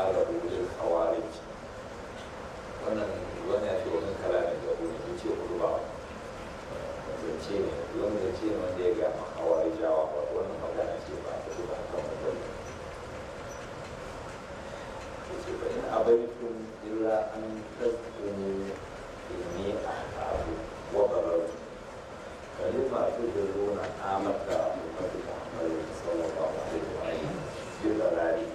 qalabu lil khawarij wannan wannan ya ce wannan kalamin da kuma ya ce hudu ba zance ne wani zance ne wanda ya ga ma khawarijawa ba wannan magana ce ba ta ba kan wannan yace fa in abaitum illa an tazkuru inni ahqabu wa barartu kalima tujruna amata ummati muhammadin sallallahu alaihi wa alihi bi dalali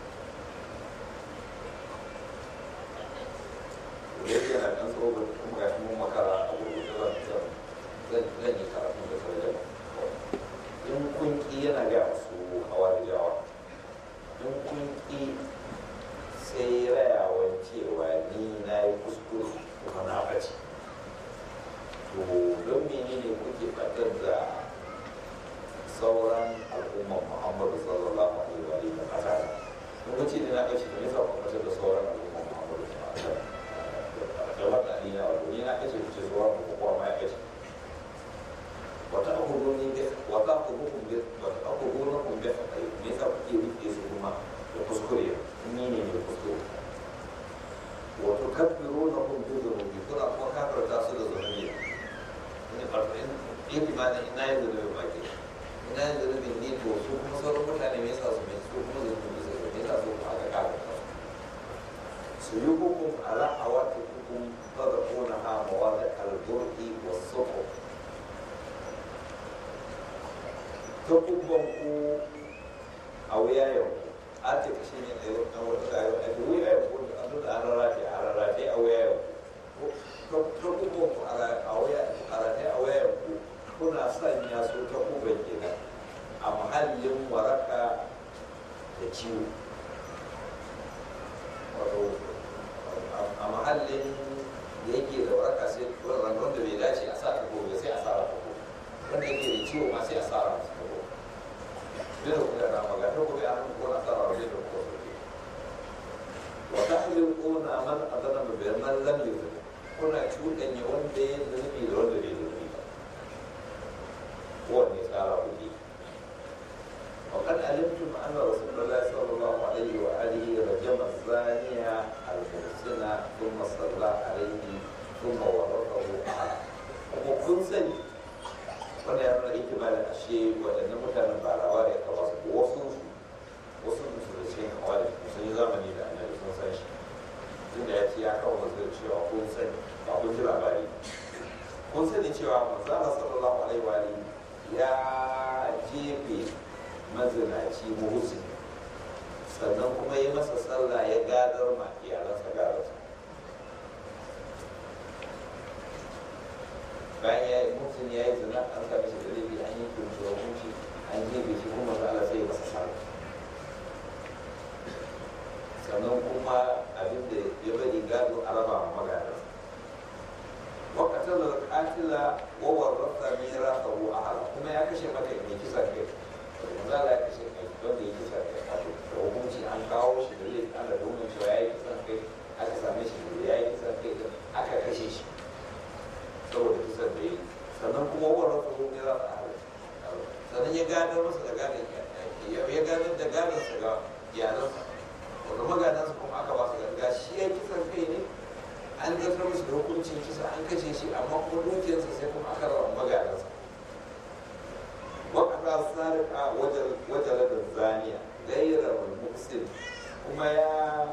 yake yana ɗan tsohon kuma ga shi mun makara a wurin da zan zan zan yi karatu da sarjan in kun ƙi yana ga su hawarijawa in kun ƙi sai rayawan cewa ni na yi kuskure kuma na ɓace to don menene kuke ɓatar da sauran al'ummar muhammadu sallallahu alaihi wa alihi wa sallam kun ga ce ni na ɓace to me yasa ku ɓatar da sauran al'ummar muhammadu sallallahu alaihi wa sallam da wata alina wato ni na ɓace ku ce sauran ku kowa ma ya ɓace wata abubuwan ne wata abubuwan ne wata abubuwan ne me yasa kuke rike su kuma da kuskure ni ne ne kuskure wato kafiru na kun bi zunubi kuna kuma kafirta su da zunubi ne farko in in ma ne ina yin zunubi ba ke ina yin zunubi ne to su kuma sauran mutane me yasa su me su kuma zunubi su me yasa su aka kafirta su yi hukum ala awati hukum tadquna ha mawadi al-bur'i was-sufu ta kubban ku a wuyayen a ce ka shi ne ɗaya na wata kayo a da wuyayen ku da an da an rarrafe a rarrafe a wuyayen ku ta kubban ku a rarrafe a wuyayen ku kuna sanya su ta kubban kenan a mahallin waraka da ciwo wato a mahallin da yake da waraka sai wanda bai dace a sa ta gobe sai a sa ta gobe wanda yake da ciwo ma sai a sa ta gobe duk da kuma na magana ko ya an ko na tsara wajen da ko wa tahliquna man adana bi man lam yuzlim kuna cuɗanya wanda ya zunubi da wanda bai zunubi ba kowanne tsara kuɗi وقد علمتم أن رسول الله صلى الله عليه وآله رجم الزانية المحسنة ثم صلى عليه ثم ورثه أحد وكن سني wanda ya nuna ikimalin ashe waɗannan mutanen ba labari ya kawo su wasu wasu su da cikin hawari sun yi zamani da annabi sun san shi tun da ya ce ya kawo wasu da cewa kun sani ba kun ji labari kun sani cewa manzala sallallahu alaihi wa alihi ya jefe mazinaci muhsin sannan kuma ya masa sallah ya gadar ma iyalansa gadarsa bayan ya yi mutum ya yi zina an sami shi da laifi an yi kunshi da kunshi an jefe shi kuma za a sai masa sallah sannan kuma abin da ya bari gado a raba ma magana wakatar da katila wawar rasa mera sabu a hala kuma ya kashe mata mai kisa kai yanzu ala ya kashe kai wanda ya kisa kai a da hukunci an kawo shi da laifi ana domin cewa ya yi kisan kai aka same shi da ya yi kisan kai aka kashe shi saboda kisan da yi sannan kuma wawar rasa mera a hala sannan ya gadar masa da gadon ya gadar da gadonsa ga iyalansa wanda magadansa kuma aka ba su ganga shi ya kisan kai ne an zartar musu da hukuncin kisa an kashe shi amma kuma dukiyarsa sai kuma aka rawa magadansa wakata sarika wajala da zaniya gaira wal muksin kuma ya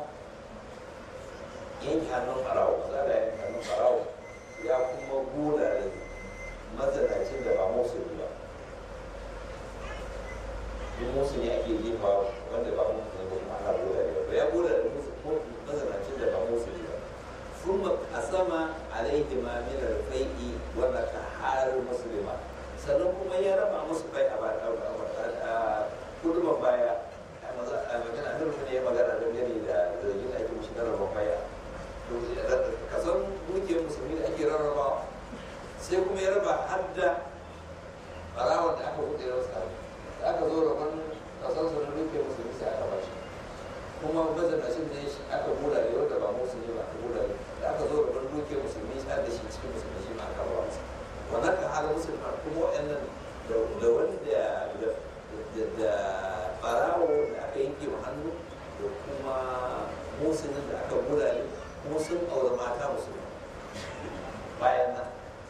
yanke hannun farawo maza da yanke hannun farawo ya kuma gona da mazanacin da ba musulmi ba in musu ne ake jefa wanda ba musu ne kuma ana gona da ya gona da mazanacin da ba musu ne ba ثم قسم عليهما من الفيء وذكر مسلما sannan kuma ya raba musu bai a kuduban baya a magana nan ne ya magana da gani da zargin ake mushi na raba baya kasan dukiyar musulmi da ake rarraba sai kuma ya raba har da barawar da aka buɗe wasu da aka zo rabon kasan su na dukiyar musulmi sai aka bashi kuma mazanacin da aka bula da wanda ba musulmi ba aka bula da aka zo rabon dukiyar musulmi sai da shi cikin musulmi shi ma aka ba masa wannan kan halin musulmi kuma wa'annan da wanda da barawo da aka yanke wa hannu da kuma musulun da aka bulale kuma sun aure mata musulmi bayan nan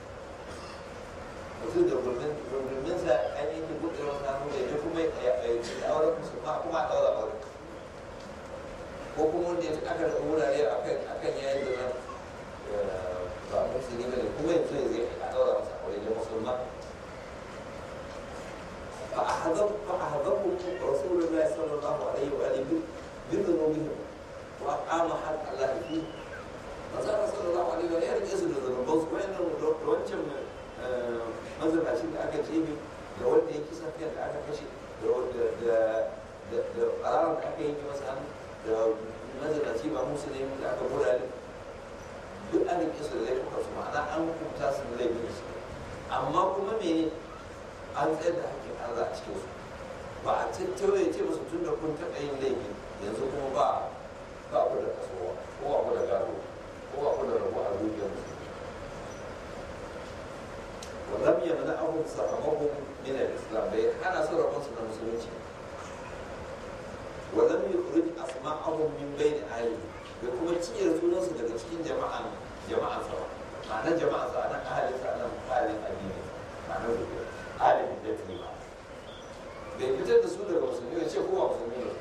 mutum da gurmin sa an yi buɗe wani hannu da ya kuma ya aure musulma kuma a ɗaura aure ko kuma wanda ya aka da wurare akan yayin da ba musulmi ba ne kuma yanzu ya zai a ɗaura masa aure da musulma فأحذرهم رسول الله صلى الله عليه وآله بذنوبهم وأقام حق الله فيه فصار صلى الله عليه وآله يرجع يسجد ذنوبهم وين wancan mazabacin da aka ce da wanda ya kisa fiye da aka kashe da ƙararar da aka yi masa hannu da mazabaci ba musulmi da aka gurare duk an rike su da laifuka su ma'ana an hukunta su da laifin su amma kuma mene an tsayar da hakkin Allah a cikin su ba a tattauna ya ce musu tun da kun taɓa yin laifin yanzu kuma ba ba ku da kasuwa ko ba ku da gado ko ba ku da rabu a dukiyar su ولم يمنعهم صحبهم من الاسلام بل انا سر مصر المسلمين ولم يخرج اسماءهم من بين اهلهم da kuma ciyar sunansu daga cikin jama'an jama'an sa ma'anar jama'an sa nan ahalin sa nan ahalin addini ma'anar da ahalin da ta ba bai fitar da su daga musulmi ne ce kowa musulmi ne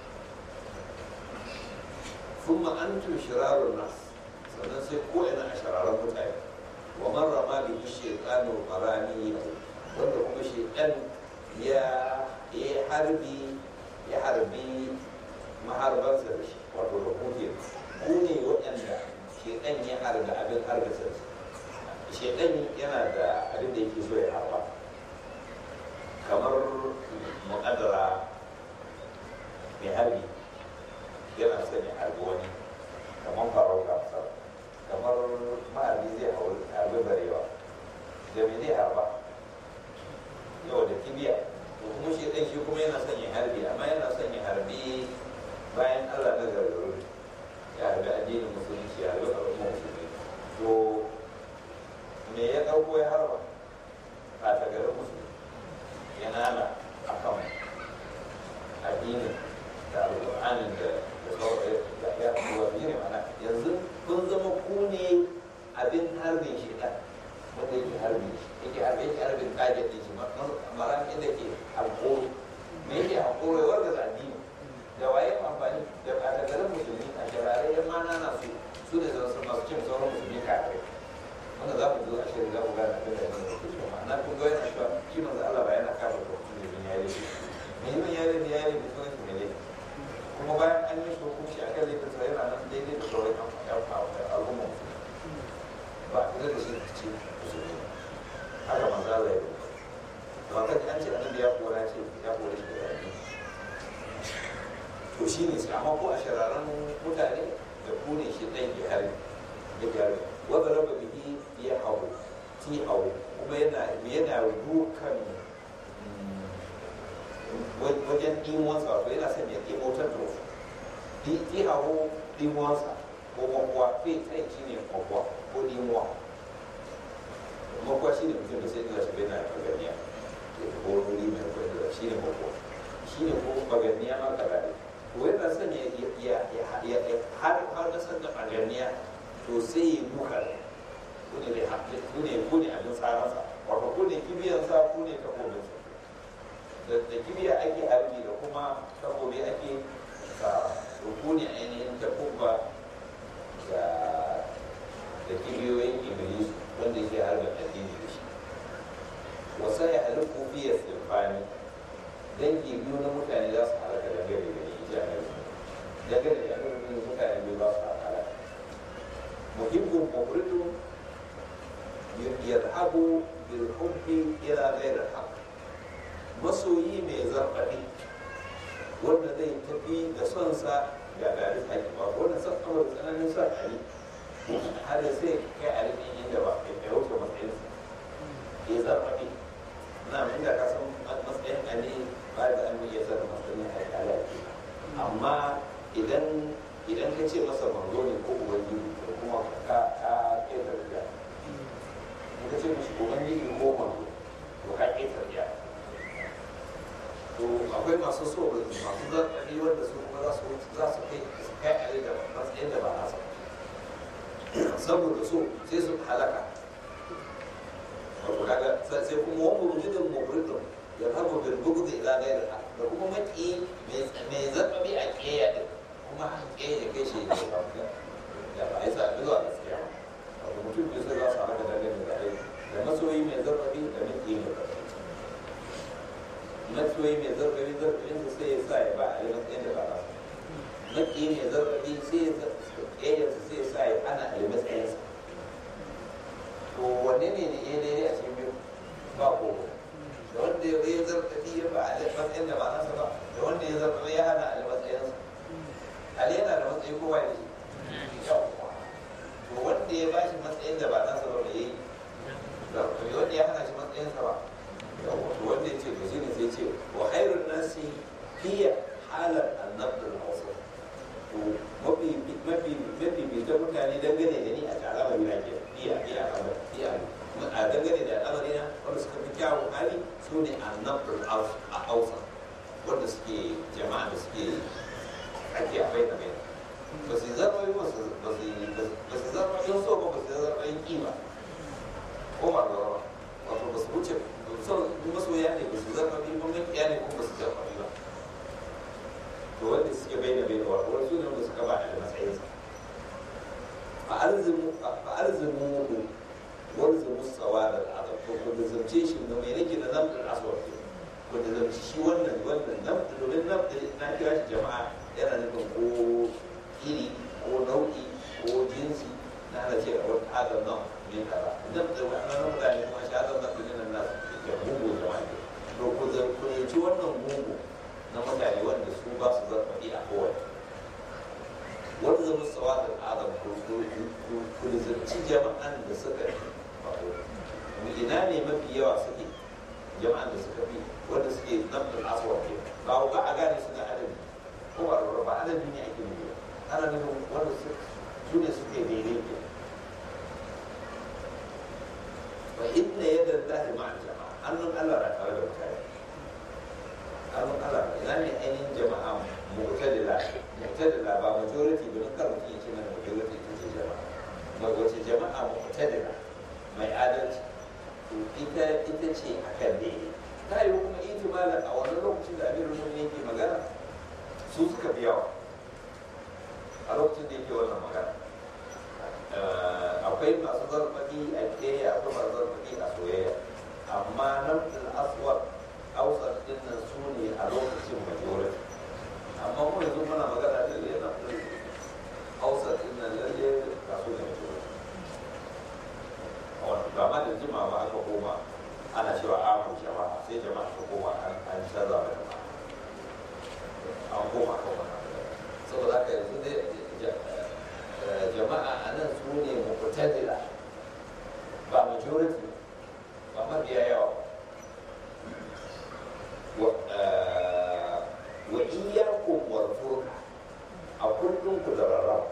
ثم أنتم شرار الناس sannan sai ko ina a shararan mutane wa man rama bi shaytanu qarani wanda kuma shaytan ya ya harbi ya harbi maharbansa da shi wato da kuke ku ne waɗanda shaytan ya harbi abin harbisa shaytan yana da abin da yake so ya harba kamar muƙaddara mai harbi yana son ya harbi wani kamar farauta misali kamar maharbi zai harbi barewa da me zai harba yau da kibiya to kuma shi ɗan shi kuma yana son ya harbi amma yana son ya harbi bayan allah na gargaru ya harbi addinin musulunci ya harbi al'umma musulmi to me ya ɗauko ya harba a tagarin musulmi ya nana a kan addinin da alƙur'anin da ya kuwa ne mana yanzu kun zama ku ne abin harbin shi ɗan wanda yake harbi yake harbi yake harbin kajet ɗin shi maran inda ke alƙoro me yake alƙoro ya warga da addini da waye amfani da ɓatagarin musulmi a shirare yan mana na su su ne zan san masu cin sauran musulmi kafai wanda za ku zo a shirin za ku gane abin da yana da kusa ma'ana kun ga yana cewa shi manzo Allah ba yana kafa ko mutum ne ya yi me yin ya yi ya yi da sunan shi ne kuma bayan an yi shi hukunci a kan laifin sa yana nan daidai da sauran al'umma ba a da shi ce musulmi haka manzo Allah ya yi ba kan an ce annabi ya kora ce ya kora shi da yaƙi to shi ne sai amma ko a shararan mutane da ku ne shi ɗan ke hari ya gyara wanda raba bihi ya hau ti hau kuma yana yana dukan wajen ɗimuwansa wato yana son ya ɗimotar da wasu ti hau ɗimuwansa ko makwa fi tsayin shi ne makwa ko ɗimuwa makwa shi ne mutum da sai ina shi bai na baganiya ya ko wuri mai kwaikwaiwa shi ne makwa shi ne ko baganiya ma kaza ne ko yana son ya har har kasar da baganiya to sai ya duka ku ne da ku ne ku ne abin tsaransa wato ku ne kibiyansa ku ne takobinsa da kibiya ake harbi da kuma takobi ake sa ku ne ainihin takoba da da kibiyoyin iblis wanda yake harbin addini da shi wasa ya halittu fiye sirfani dangi biyu na mutane za su halaka dangane da ni ji a dangane da mutane biyu za su halaka محب مفرد يذهب بالحب الى غير الحق masoyi mai zarfafi wanda zai tafi da son sa ga gari haƙi ba wanda son amur tsananin son ali har sai kai a rikin inda ba ya wuce matsayinsa ya zarfafi na inda ka san matsayin ali ba da an iya zara matsayin haƙi alaƙi amma idan idan ka ce masa manzo ne ko ubangiji ko kuma ka ka ƙeta riya in ka ce mishi ubangiji ko manzo to ka ƙeta riya to akwai masu so masu zarfafi wanda su kuma za su za su kai su kai a da matsayin da ba nasa saboda so sai su halaka wato kaga sai kuma wani rujudin mubridun ya rabu bil bugdi ila ghayri da kuma maki mai zarfafi a kiyaye din kuma an kiyaye kai shi ne ba da ba ai sa zuwa gaskiya wato mutum biyu sai za su halaka dangane da ai da masoyi mai zarfafi da maki mai zarfafi matsoyi mai zarfafi zarfafin sa sai ya sa ya ba a yi matsayin da ba na maki mai zarfafi sai ya ƙeyarsa sai ya sa ya ana a yi matsayinsa to wanne ne ne ya daidai a cikin biyu ba ko da wanda ya yi zarfafi ya ba a yi matsayin da ba nasa ba da wanda ya zarfafi ya hana a yi matsayinsa ali yana da matsayi kowa da shi yawwa to wanda ya ba shi matsayin da ba nasa ba bai yi zarfafi wanda ya hana shi matsayinsa ba wanda ya ce to shine sai ce wa khairun nasi hiya halar annabd al-awsat to mafi mafi mafi bitan mutane dangane da ni a al'amari na ke iya iya iya a dangane da al'amari na wanda suka fi kyawun hali su ne annabd al-awsat wanda suke jama'a da suke ake a bai da bai ba su zarra yi ba su zarra yin so ba ba su zarra yin kima ko ba ba wato ba su wuce son masoya ne ba su zama bi ba makiya ne kuma ba su zama bi ba to wanda suke bai da bai da wato wasu ne wanda suka ba da matsayin sa fa arzimu fa arzimu mu warzimu sawa da al'adab ko ko da zamce shi da mai nake da nan da aswar ko da zamce shi wannan wannan nan domin nan na kira shi jama'a yana nufin ko iri ko nau'i ko jinsi na da ce a wata adam nan ne kaza nan da wannan mutane kuma shi adam nan da nan nasu da mugu da wani to ku zarkunci wannan mugu na mutane wanda su ba su zarfafi a kowane wanda zama tsawa da adam ku zarci jama'an da suka mu ina ne mafi yawa suke jama'an da suka fi wanda suke nafin aswa ke ba ku a gane su da adadi ko ba lura ba adadi ne ake nufi ana nufin wanda su ne suke daidai ke fa inna yadda Allah ma'a jama'a hannun Allah na tare da mutane hannun Allah ina ne ainihin jama'a mu'tadila mu'tadila ba majority ba don kar mutum ya ce mana majority ita ce jama'a mai wace jama'a mu'tadila mai adalci to ita ita ce akan daidai ta yi kuma ihtimala a wani lokacin da amirul mu'minin yake magana su suka fi yawa a lokacin da yake wannan magana akwai masu zarfafi a keya akwai masu zarfafi a soyayya amma nan aswar ausar din nan su ne a lokacin majority amma mu yanzu muna magana da lalle na ausar din nan lalle ga su ne majority ba ma da jima ba aka koma ana cewa amu jama'a sai jama'a ta koma an canza da jama'a an koma kan wannan saboda haka yanzu dai jama'a a nan su ne mutadila ba majority ba mafiya yawa wa iyakun warfurka a kullum ku da rarraba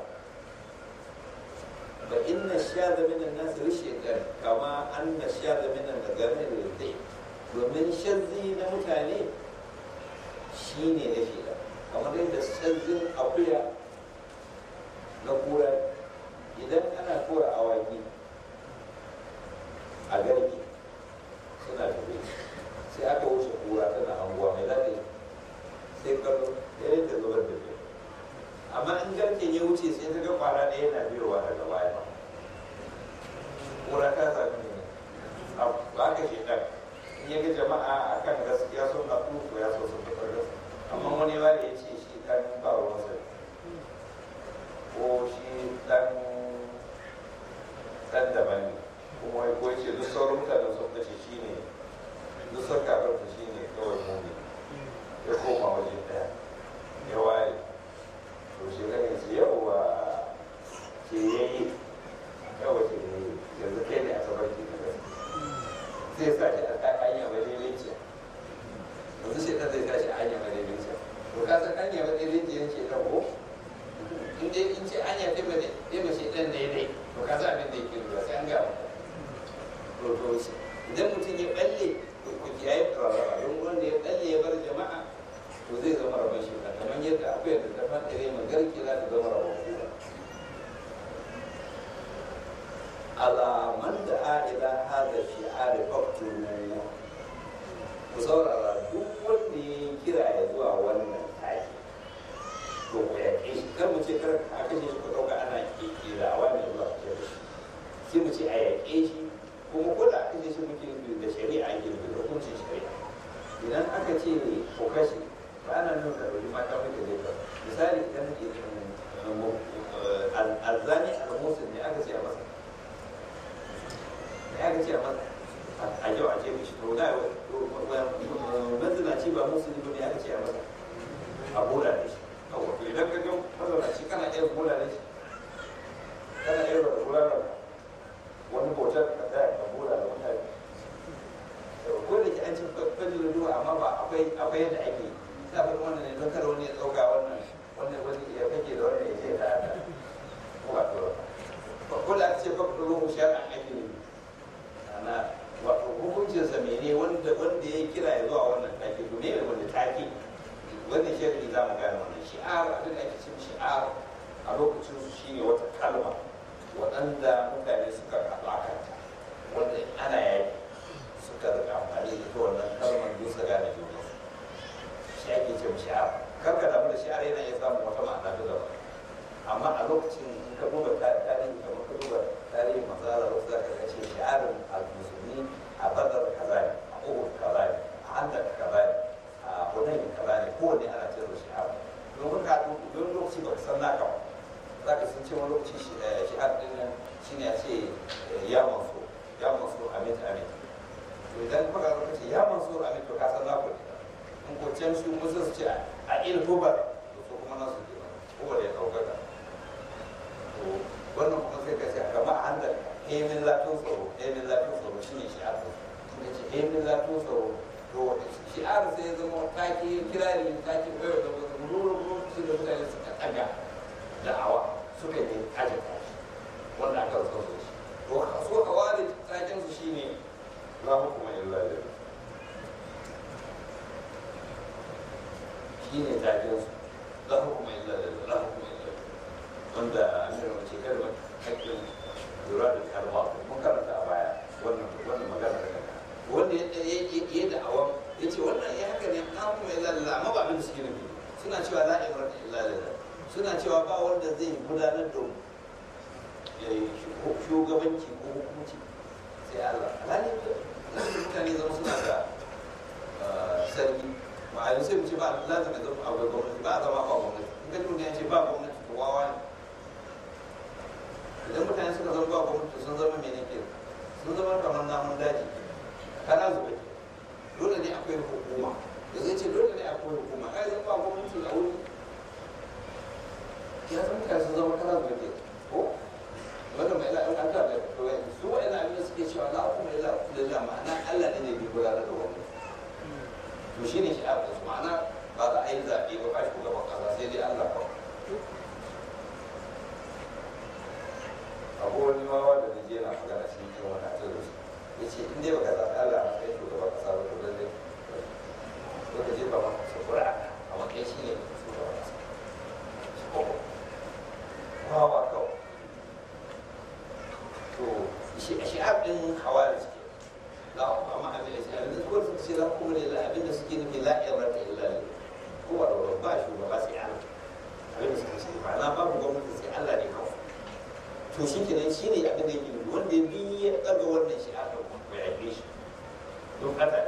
fa inna shada min an-nas rishqan kama anna shada min al-ghanam ridai domin shazzi na mutane shine na shida kamar yadda shazzin akuya na kura idan ana kora awaki a garki suna tafi sai aka wuce kura tana anguwa mai zafi sai kallo ya yi da zubar da biyu amma in garken ya wuce sai ta ga kwara ɗaya yana biyowa daga baya kura ta sami ne ba ka shi ɗan in ya ga jama'a a kan gaskiya sun na to ya so sun fitar gaskiya amma wani wani ya ce shi ɗan ba ruwansa ko shi ɗan ɗan daban ne kuma ko ce duk sauran mutanen sun kashe shi ne duk sun kafin shi ne kawai muni ya koma waje ɗaya ya waye to shi kan ya ce yawa ce ya yi yawa ce ya yi yanzu kai ne a sabar ki na zai sa shi a kan hanya madaidaiciya yanzu shi ɗan zai sa shi a hanya madaidaiciya to ka san hanya madaidaiciya ce ɗan ko in dai in ce hanya ta bane zai mace ɗan daidai to ka san abin da yake lura sai an ga to to idan mutum ya balle to ku kiyaye rarraba don wanda ya dalle ya bar jama'a to zai zama rabon shi kamar yadda akwai da ta fadare magarki za ta zama rabon kura ala man da ila hada shi'ar faktulu ku saurara duk wanda ya kira ya zuwa wannan taki to ku yaƙe shi kar mu ce kar a kashe shi ku ɗauka ana kira wani zuwa kashe shi sai mu ce a yaƙe shi kuma ko da aka ce shi muke nufi da shari'a ake nufi da hukuncin shari'a idan aka ce ko kashe ba ana nuna da wani mata muke zai ka misali idan alzani al-musul ne aka ce a masa ne aka ce a masa a yau a ce mishi to da mazinaci ba musulmi ba ne aka ce a masa a bola da shi kawai to idan ka ga mazinaci kana iya bola da shi kana iya bola da wani bautar ka tsaya ka bola da mutane ko da ke an ci fajin duwa amma ba akwai akwai yadda ake sa bar wannan ne don kada wani ya ɗauka wannan wannan wani ya kake da wannan ya ce ta haka ko ba to ko da aka ce fa ruhu shar'an ake ne ana wato hukuncin sa mene wanda wanda ya kira ya zuwa wannan take to ne wanda take wannan shari'i za mu gane wannan shi'ar abin da ake cin shi'ar a lokacin su shine wata kalma waɗanda mutane suka haɗu a kanta wanda ana yaki suka rika amfani da ita wannan kalmar don su gane juna shi ake ce shi'ar kar ka damu da shi'ar yana iya samun wata ma'ana ta daban amma a lokacin in ka duba tarihi kamar ka duba tarihin masara wasu zaka ga ce shi'arin al-musulmi a badar kaza ne a uhud kaza ne a handar kaza ne a hunayn kaza ne kowanne ana ce da shi'ar don ka don lokaci ba ka san naka ba za ka sun ce wani lokaci shi'ar din nan shine a ce ya mansur ya mansur amit amit to idan kuka zo kace ya mansur amit to ka san na ku in ko can su musu su ce a il hubar to so kuma nasu ke hubar ya daukaka to wannan kuma sai ka ce kamar a handar hemin zafin tsaro hemin zafin tsaro shine shi'ar din shine ce hemin zafin tsaro to shi'ar sai ya zama take kirari take bayar da wasu ruru su da mutane suka ɗaga da'awa suka yi ajin wanda aka rasa su shi to so a ware taken su shine la hukuma illa lillah shine taken su la hukuma illa lillah la hukuma illa lillah wanda amir mace kalmar hakkin lura da karba mun karanta a baya wannan wannan magana da kanka wanda ya yi da'awan ya ce wannan ya haka ne la hukuma illa lillah amma ba abin da suke nufi suna cewa la ibrata illa lillah suna cewa ba wanda zai gudanar da shugabanci ko hukunci sai Allah alhali mutane zama suna da sarki ba a yi sai mu ce ba lazim ya zama akwai gwamnati ba a zama ba gwamnati in ka tuni ya ce ba gwamnati to wawa ne idan mutane suka zama ba gwamnati sun zama mene ke sun zama kamar namun daji kana zuba ke dole ne akwai hukuma da zai ce dole ne akwai hukuma ai zan ba gwamnati a wuri ya zama kai sun zama kana zuba ke ko wanda mai la'an an ta da kawai su wa'ina abin da suke cewa la kuma illa lillah ma'ana Allah ne ne bai gudanar da wannan to shine shi abin su ma'ana ba za a yi zaɓe ba ba shugaban ƙasa sai dai Allah kawai akwai wani wawa da na je na magana shi ne wani a cikin su ya ce in dai baka zaɓi Allah a matsayin shugaban ƙasa ba to lallai ko ka je ba ma su ƙura a matsayin shi ne shugaban ƙasa wawa kawai to shi'ab din hawari suke za ku amma abin da shi'ab din kawai suka ce za ku ne la abin da suke nufi la irrata illa ne ko ba da ba shugaba sai Allah abin da suka ce ba na babu gwamnati sai Allah ne kawai to shi kenan shi ne abin da yake nufi wanda ya bi ya ɗaga wannan shi'ab din ko ya yi shi don haka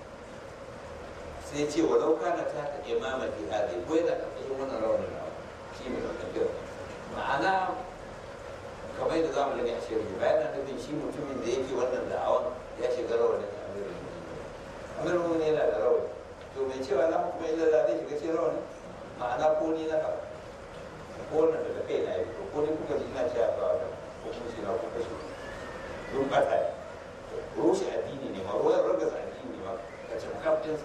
sai ce walau kana ta ta imama fi hadi ko yana ƙarƙashin wannan rawanin nawa shi ne da ma'ana kamar yadda za mu gani a shirin bayan na nufin shi mutumin da yake wannan da'awan ya shiga rawanin amirin amirin wani yana da rawani to mai cewa na kuma illa zai shiga cikin rawani ma'ana ko ni na faɗa ko wannan daga kai na yi to ko ni kuka ji ina cewa ba da hukunci na kuka shi don ɓata ne rushe addini ne ma ruwan ragaza addini ne ma ka ce kaftinsa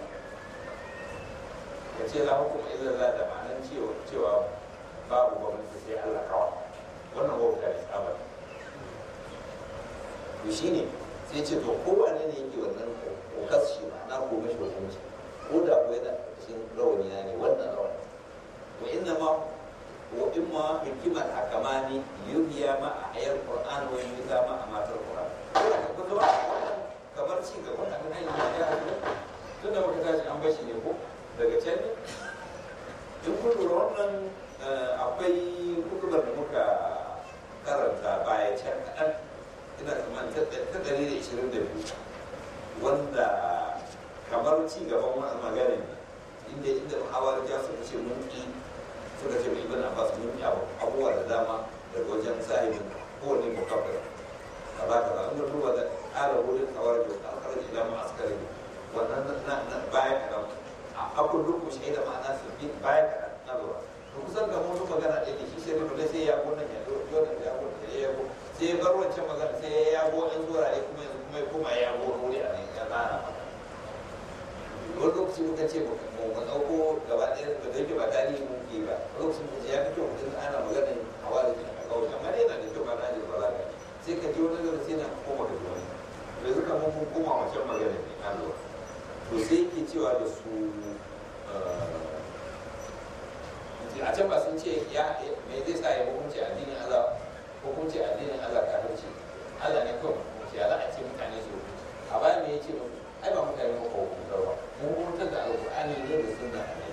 ka ce la hukuma illa da ma'anan cewa babu gwamnati sai Allah kawai wannan wauta ne tsabar to shi ne sai ce to kowane ne yake wannan ko kashi ma'ana ko mashi hukunci ko da ko yana cikin rawani na ne wannan rawani wa inna ma wa imma hikimar hakamani yuhiya ma a ayar qur'an wa yuhiya ma a matar qur'an kamar ci gaba da kan hanyar ya tun da muka tashi an bashi ne ko daga can ne in kun lura wannan akwai hukumar da muka karanta baya can kaɗan ina tsammanin ta ɗari da ishirin da biyu wanda kamar ci gaban wani maganin inda inda hawar ja suka ce mun ƙi suka ce ibn abbas mun ƙi abubuwa da dama daga wajen sahibin kowane mukabbir a ba ka ba in duba da ƙara wurin hawar da alƙarar ila ma'askari wannan na baya kaɗan a kullum ku shaida ma'ana su bi baya kaɗan na lura to kusan ga mun magana ɗaya da shi sai rubuta sai ya go nan ya go nan ya go sai ya go sai ya bar wancan magana sai ya yago an zuwa ya kuma yanzu kuma ya koma ya yago wuri a nan ya tsara wani lokaci muka ce mu mu ɗauko gaba ɗaya da da yake ba tarihi mun ke ba lokacin mu ya fi kyau mutum ana magana hawa da jin a kawai amma dai yana da kyau ba na jin balaga sai ka ji wani gaba sai na koma ka ji wani yanzu kamar mun koma wancan magana ne an lura to sai yake cewa da su a can ba sun ce ya me zai sa ya hukunci addinin Allah hukunci addinin Allah kafirci Allah ne kawai hukunci ya za a ce mutane su a baya me yace musu ai ba mutane mu ko hukuntar ba mun hukuntar da alqur'ani ne da sunna ne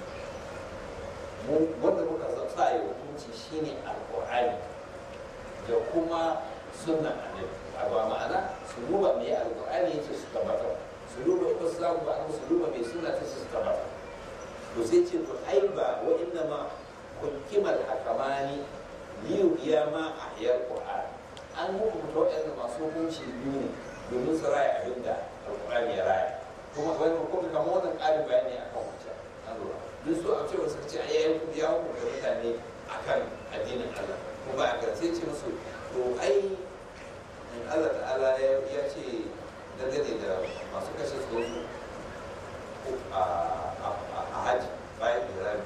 mu wanda muka sa ya hukunci shine alqur'ani da kuma sunna annabi a ba ma'ana su duba me alqur'ani yace su tabbatar su duba ko su zaku ba su duba me sunna ta su tabbatar to sai ce to ai ba wa inna ma hukimal hakamani liyu iya ma a hiyar qur'an an hukunta waɗanda masu hukunci biyu ne domin su raya abin da alqur'ani ya raya kuma wani kuma kamar wannan ƙarin bayani akan wancan an lura duk su a cewa suka ce ai yayin ya hukunta mutane akan addinin Allah kuma ba a kan sai ce musu to ai Allah ta'ala ya ce dangane da masu kashe su a hajji bayan irani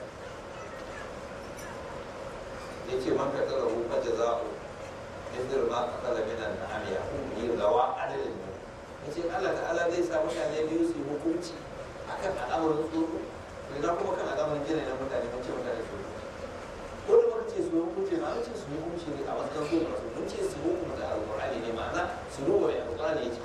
ya ce man ka tsara hu fa jaza'u indir ma ka kala minan na'am ya hukumi gawa adalin mu ya ce Allah ta'ala zai sa mutane biyu su yi hukunci akan al'amarin tsoro idan kuma kan al'amarin gina na mutane mun ce mutane su ko da muka ce su yi hukunci ma mun ce su yi hukunci ne a matsayin su masu mun ce su hukunta alƙur'ani ne ma'ana su duba mai alƙur'ani ya ce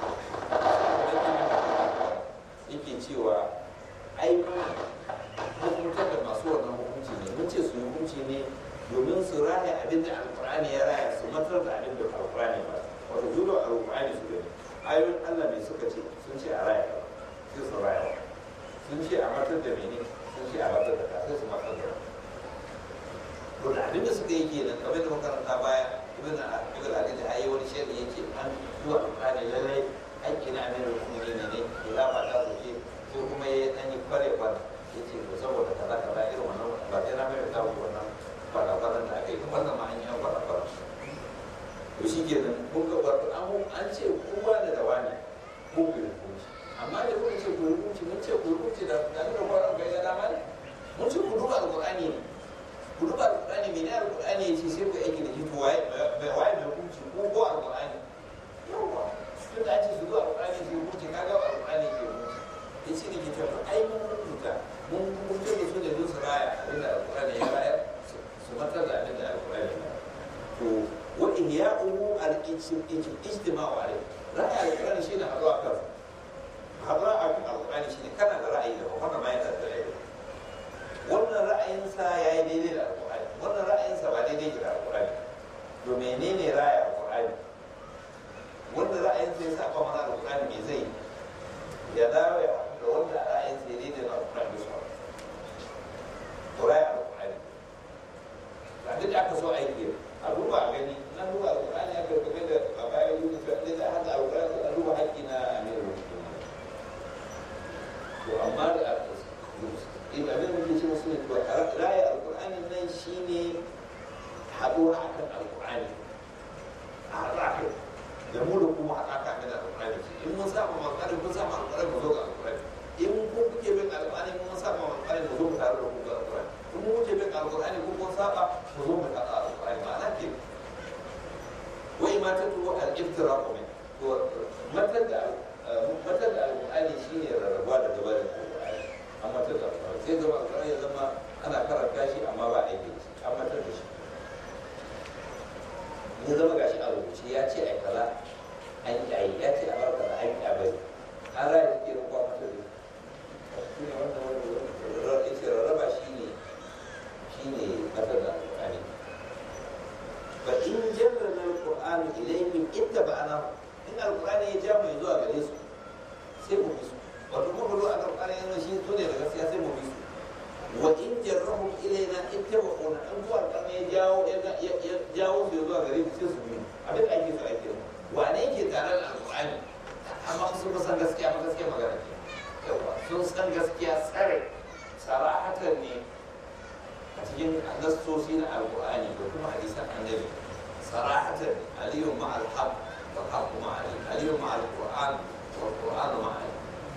yake cewa ai hukuntar da masu wannan hukunci ne mun ce su yi hukunci ne domin su raya abin da alkur'ani ya raya su matar da abin da alkur'ani ba wato zuwa alkur'ani su gani ayoyin allah ne suka ce sun ce a raya sai su raya sun ce a matar da mene sun ce a matar da sai su matar da to da abin da suka yi kenan kamar da makaranta baya ibn ibn ali da ayi wani shari'a yake an zuwa alkur'ani lallai haƙƙi na amirin mu'minin ne ne ya fata su ce sai kuma ya ɗan yi kware kware ya ce to saboda kaza kaza irin wannan ba sai na mai ta wannan kwara-kwaran da aka yi wannan ma an yi an kwara-kwara to shi ke nan kun ga wato an an ce kowa da dawa ne ko ku hukunci amma da kuka ce ku hukunci mun ce ku hukunci da da kuka kwara ga ya dama ne mun ce ku duba alqur'ani ne ku duba alqur'ani me ne alqur'ani ya ce sai ku aiki da shi to waye waye mai hukunci ko ko alqur'ani yawa tun da an ce su duba alqur'ani su hukunci kaga alqur'ani ke hukunci ya ce ne ke cewa ai mun hukunta mun hukunta da su da su raya abinda alqur'ani ya bayar su matar da abin da alkurani ba to wa ihya'uhu al-ijtima'u alayhi ra'ayi alkurani shine haɗuwa kan haɗuwa a kan alkurani shine kana da ra'ayi da wannan ma yana da ra'ayi wannan ra'ayinsa ya yi daidai da alkurani wannan ra'ayinsa ba daidai da alkurani to menene ra'ayi alkurani wanda ra'ayinsa ya saba mana alkurani me zai ya dawo ya da wanda ra'ayinsa ya daidai da alkurani su ra'ayi alkurani duk aka so aiki a duba a gani na duba alƙur'ani aka game da a bayan yi mutu ne za a haɗa alƙur'ani a duba haƙƙi na amirin mutum to amma da in abin da ke ce musu ne to raya alƙur'ani nan shine haɗuwa akan alƙur'ani a haɗa kai da mu da kuma haɗa ka da alƙur'ani in mun saba alƙur'ani mun saba alƙur'ani mu zo ga alƙur'ani in kun kuke bin alƙur'ani mun saba alƙur'ani mu zo mu tare da ku ga alƙur'ani in mu wuce bin alƙur'ani ko kun saba mu zo mu haɗa alƙur'ani ma'ana ke wai ma ta tuwo al-iftira ko min to matar da matar da alƙur'ani shi ne rarrabuwa da gabarin alƙur'ani an matar da alƙur'ani sai zama alƙur'ani ya zama ana karanta shi amma ba aiki da shi an matar da shi ya zama gashi a rubuce ya ce ai kaza an yi ai ya ce a bar kaza an yi a bari an raya shi ke rubuwa matar da shi ne wannan wani ya ce rarraba shi ne shi ne matar da alƙur'ani fa in jarrana alƙur'ani ilayhim ittaba'ana in alƙur'ani ya ja mai zuwa gare su sai mu bi su wato kuma ruwa alƙur'ani yana shi su ne da gaskiya sai mu bi su wa in jarrahum ilaina ittaba'una an zuwa alƙur'ani ya jawo ya jawo su zuwa gare su sai su bi abin da ake so ake wane yake tare da alƙur'ani amma sun san gaskiya ma gaskiya magana ke yawa sun san gaskiya tsare sarahatan ne a cikin nassosi na alƙur'ani da kuma hadisan annabi sarahatan aliyun ma'al haqq والحق مع علي علي مع القرآن والقرآن مع علي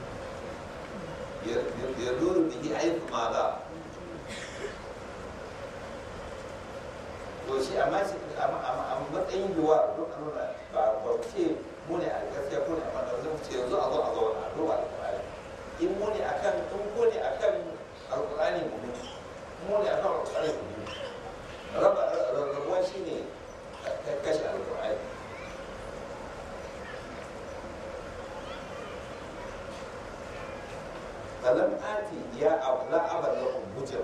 يدور به حيث ما دار to shi amma shi a matsayin yiwuwa duk a nuna ba ba mu ce mu ne a gaskiya ko ne a mana zan ce yanzu a zo a zauna a duba alƙur'ani in mu ne akan in ko ne akan alƙur'ani mu ne mu ne akan alƙur'ani mu ne raba rabuwa shine kashe alƙur'ani falam ati ya abu la abar lakum hujjar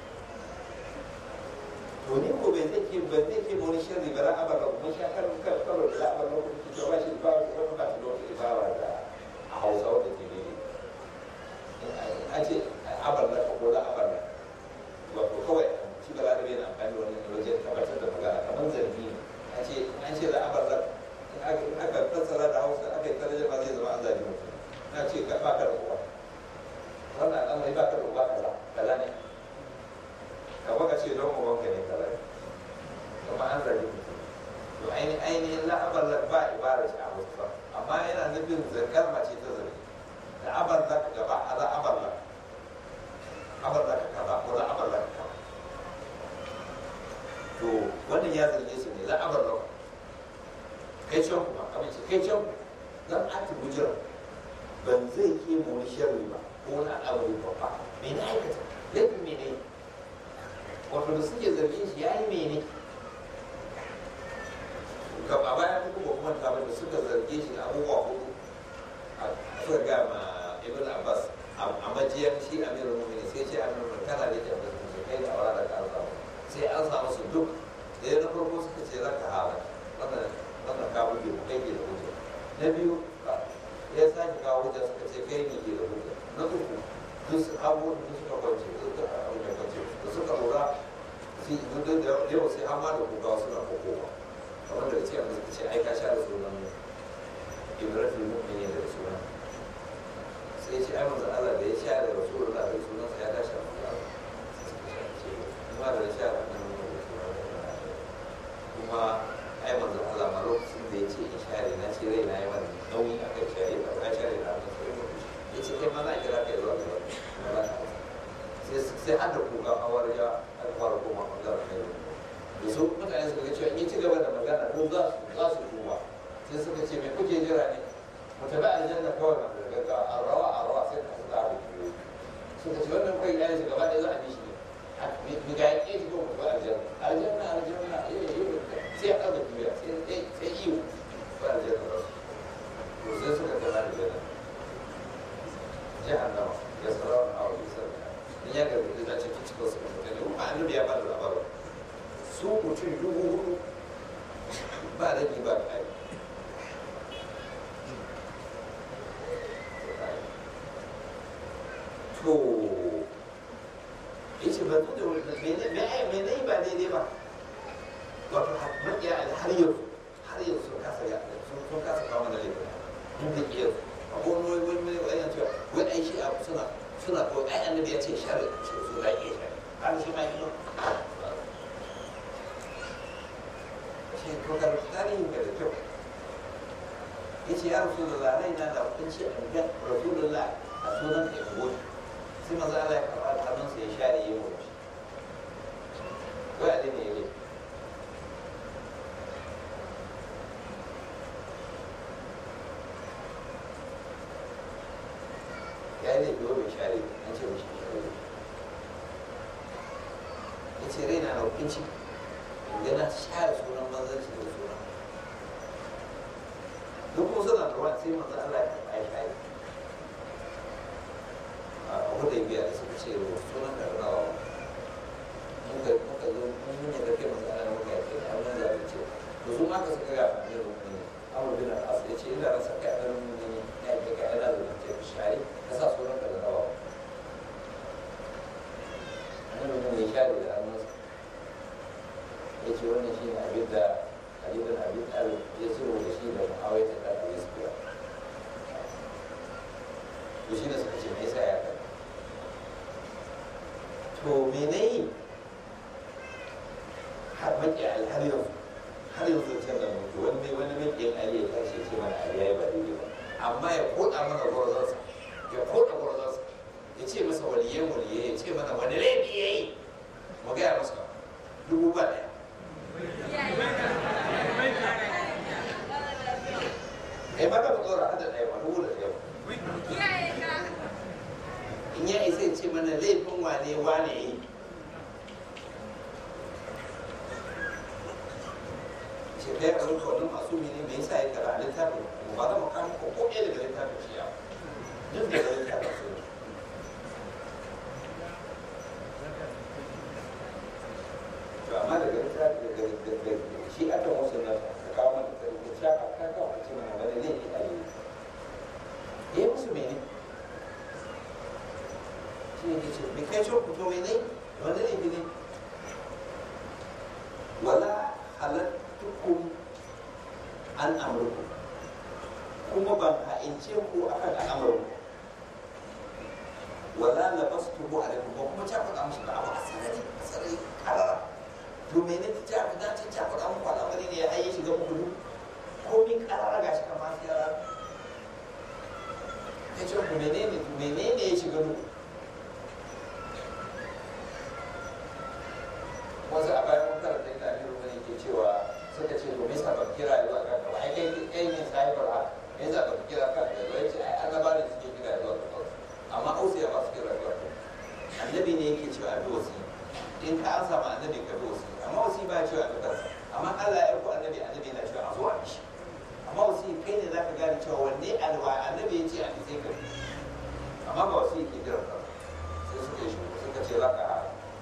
to ni ko bai zai ke ba zai ke wani sharri ba la abar lakum mun sha kan kan karo da la abar lakum to ba shi ba ba ba ta da ibara da a Hausa wanda ke ne a ce abar la ko la abar la ba ko kawai shi ba la da yana amfani da wani wajen tabbatar da magana kamar zargi a ce an ce la abar la aka fassara da Hausa aka yi tarjuma zai zama an zabi mutum na ce ka ba ka da kowa wannan al'amari ba ka da uba kaza kaza ne ka baka ce don uban ka ne kaza ne kuma an zargi mutum to ainihin ainihin la'abar da ba ibara shi a wasu amma yana nufin zargar mace ta zargi da abar da ka gaba a la'abar da abar da ka kaza ko la'abar da ka kaza to wannan ya zarge su ne la'abar da kai can kuma amince kai can zan ati bujiran ban zai ke mu wani sharri ba ko wani al'amari babba me na aikata laifin mene wato da suke zargin shi ya yi mene ga a baya kuma ba kuma tabar da suka zarge shi da abubuwa hudu suka ga ma ibn abbas a majiyar shi amirul mu'minin sai ce amirul mu'minin kana da jan da su kai da aura da ka samu sai an samu su duk da ya na farko suka ce zaka hala wannan wannan ka buge mu kai ke da hujja na biyu ya sake kawo hujja suka ce kai ne ke da hujja na uku duk abubuwan da suka kwance suka abu da kwance da suka lura fi da yawa sai an ma da kuka suna kokowa kamar da ce amma suka ce ai ka sha da sunan ibrahim mu'mini da sunan sai ce ai manzo Allah da ya sha da rasulullah da sunan sa ya tashi a manzo Allah kuma da sha da nan kuma ai manzo Allah ma lokacin da ya ce in share na ce rai na yi wani nauyi a kai share ba ka share na ba sai mu ya ce kai ma za a kira kai zuwa gaba sai sai an da kuka awar ya an fara koma bangaren kai da su mutane suka ga cewa in ci gaba da magana ko za su za su tuba sai suka ce me kuke jira ne mu tafi aljanna kawai na daga arawa arawa sai ka suka abu suka ce wannan kai ya shi gaba ɗaya za a bi shi ne mi ga yake shi ko mu tafi aljanna aljanna aljanna eh eh sai a ɗaga duniya sai sai iyo ba aljanna ba to sai suka tafi aljanna jahannama ya sarawa a wajen sarki in ya gargaɗi za a cikin cikin su mutane kuma annabi ya ba da labarin su mutum dubu hudu ba da ba kai to yace ba da wani mene mene ba daidai ba wato makiya har yau har yau sun kasa ya sun kasa kawo mana laifin mun da kiyar akwai wani wani wani wani cewa wani ai shi abu suna suna ko ai annabi ya ce shari ce su da ke shari har shi ma yi ce to ga tarihin ka da kyau ya ce ya rasu da lalai na da hukunci a ga rasulullah a sunan ka yabo sai maza Allah ya karɓa hannunsa ya share yi mu ko ya ne ya ne ce raina na hukunci yana share sunan manzanci da sunan duk kuma suna da wani sai manzo Allah ya karɓa ya share a hudaybiya da suka ce sunan da rawa muka muka zo mun yi da kai manzo Allah muka yi kai mun zalunce to su ma ka suka ga ne rukuni Amr bin al-As ya ce ina rasa kai da rukuni ya ga kai ana zalunce ka share ka sa sunan da rawa annabi mun ya share da hannunsa ya ce wannan shi ne abin da Ali bin Abi Talib ya sulhu da shi da Muawiya ta da Yusuf to shi ne suka ce me yasa ya kai to me ne har maki har yau har yau sun canza mutu wani wani makiyin Ali ya tashi ya ce mana Ali ya yi ba daidai ba amma ya koda mana gwarzonsa ya koda gwarzonsa ya ce masa waliyan waliyai ya ce mana wani laifi ya yi mu gaya masa dubu ba ɗaya kai ma ka tsora hada ɗaya ba dubu da ɗaya in ya isa ya ce mana laifin wane wane yi ce kai a zuwa wannan masu mene me yasa ya kara littafin ba za mu kama ko ko ɗaya daga littafin shi ya duk daga littafin su to amma daga littafin daga shi a kan wasu na ka kawo mana da littafin ka kawo a ce mana wani laifi a yi ya musu mene shi ne ke ce me kai ce ku to mene wani laifi ne wala halattukum an amurku kuma ban ha'ince ku a kan al'amuranku wala na basu tubu a ba kuma ta faɗa musu da abu a sarari a sarari karara to mene ta ta faɗa ta ta faɗa muku al'amari ne ya haye shiga muku duk komin karara ga shi kamar ya rara ya ce ku menene menene ya shiga duk wasu a bayan mun karanta inda amiru ne ke cewa suka ce to me yasa ba kira zuwa ga gaba ai kai kai ne sahibar haka me yasa ba kira kan da zuwa ce ai annaba ne suke kira zuwa ga gaba amma ausiya ba su kira zuwa ga annabi ne yake cewa abi wasi in ka an samu annabi ka bi wasi amma wasi ba cewa abi kansa amma Allah ya ko annabi annabi yana cewa a zo a shi amma wasi kai ne zaka gane cewa wanne alwa annabi ya ce a sai ka bi amma ba wasi ke kira kansa sai suka yi shi suka ce za ka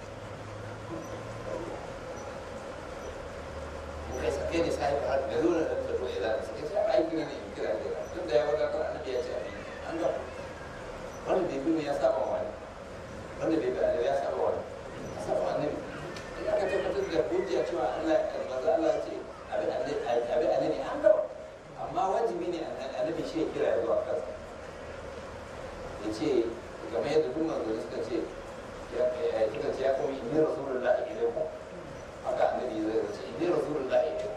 kai sa kai ne sai ka da zuwa da ta doye da sai ce ai kira ne in kira da tun da ya wada kan annabi ya ce abi an ga wanda bai bi ya saba wani wanda bai bi annabi ya saba wani ya saba annabi idan ka tabbatar da hujja cewa Allah manzo Allah ce abi annabi abi annabi an ga amma wajibi ne annabi shi ya kira ya zuwa kansa ya ce game yadda duk manzo suka ce ya suka ce ya kuma inni rasulullahi ilaikum haka annabi zai ce inni rasulullahi ilaikum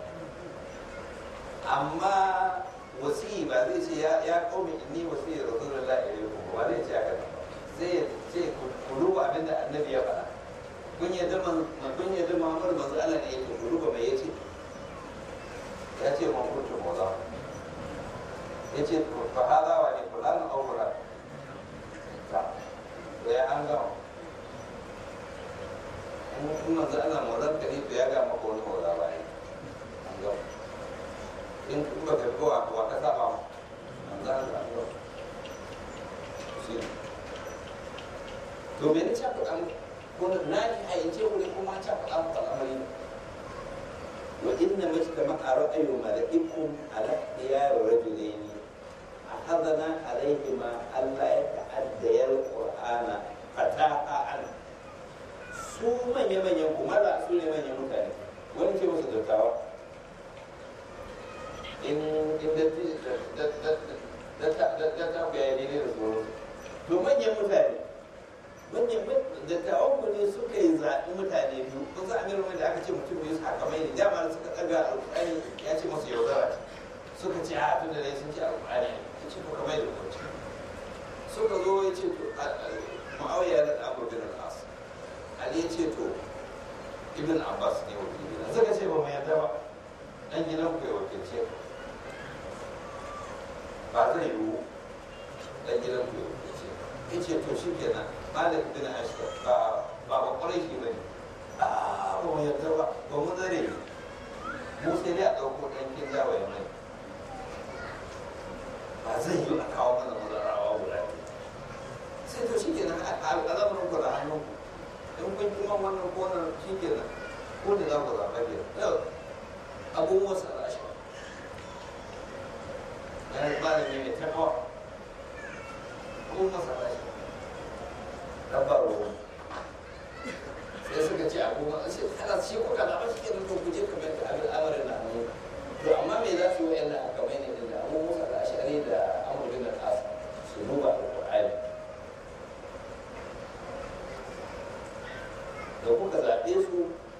amma wasi ba zai ce ya ya qaumi inni wasi rasulullahi ilaikum ba zai ce haka zai ce ku duba abin da annabi ya faɗa kun yadda man kun yadda Muhammad manzo Allah ne yake ku duba mai yace ya ce man kuntu maza yace fa hada wa ni fulan aw fulan ta ya an gama in manzo Allah maulan ka ne to ya ga maka wani maula ba an gama in ba ka kowa wa ka saba mu manzo Allah an gama shi to me ne ta faɗa mu ko na ji a yace wuri kuma ta faɗa mu al'amari ne wa inna majtama'a ra'ayu mala'ikum ala diyar rajulaini أخذنا عليهما ألا يتعديا القرآن فتاحا عنه su manya-manyan kuma da su ne manyan mutane wani ce musu dattawa in dattawa ya yi da su to manyan mutane manyan dattawan ku ne suka yi zaɓi mutane biyu kun sa amiru mai da aka ce mutum biyu su haka mai ne dama suka ɗaga alƙur'ani ya ce musu yaudara suka ce a tun da dai sun ce alƙur'ani ya ce ko kamar da kwanci suka zo ya ce to ma'auya da abu bin al'as Ali ya ce to Ibn Abbas ne wakili na suka ce ba mu yarda ba dan gidan ku ya wakilce ku ba zai yiwu dan gidan ku ya wakilce ya ce to shi kenan Malik bin Ashtar ba ba ba kwarai shi bane a kun kuma wannan ko wannan shi ke nan ko da za ku zaɓa ke yau abubuwan sa da shi yana malami mai takawa abubuwan sa da shi dabbar ruwa sai suka ce abubuwan sai kada shi kuka zaɓa shi ke nan to ku je kamar da abin amarin na hannu to amma me za su yi wa'yan nan kamar ne da abubuwan sa da ashari da amurin da kasa su duba alƙur'ani da kuka zaɓe su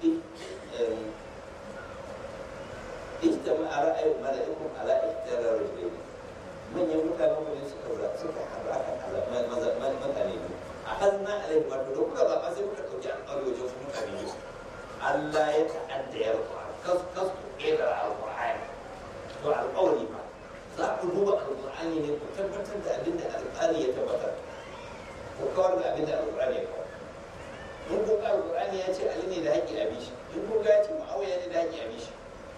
ijtama a ra'ayin mala'ikun ala ihtirar rajulaini manyan mutane wani suka zaɓa suka haɗa kan mutane ne a hazna alaihi wato da kuka zaɓa sai kuka ɗauki alƙawari wajen su mutane ne Allah ya ta'adda ya rufa kas kas ku ƙera alƙur'ani to alƙawari ba za ku duba alƙur'ani ne ku tabbatar da abin da alƙali ya tabbatar ku kawar da abin da alƙur'ani ya kawar in ko ga alƙur'ani ya ce ali ne da haƙƙi a bishi in ko ga ya ce ma'awiya ne da haƙƙi a bishi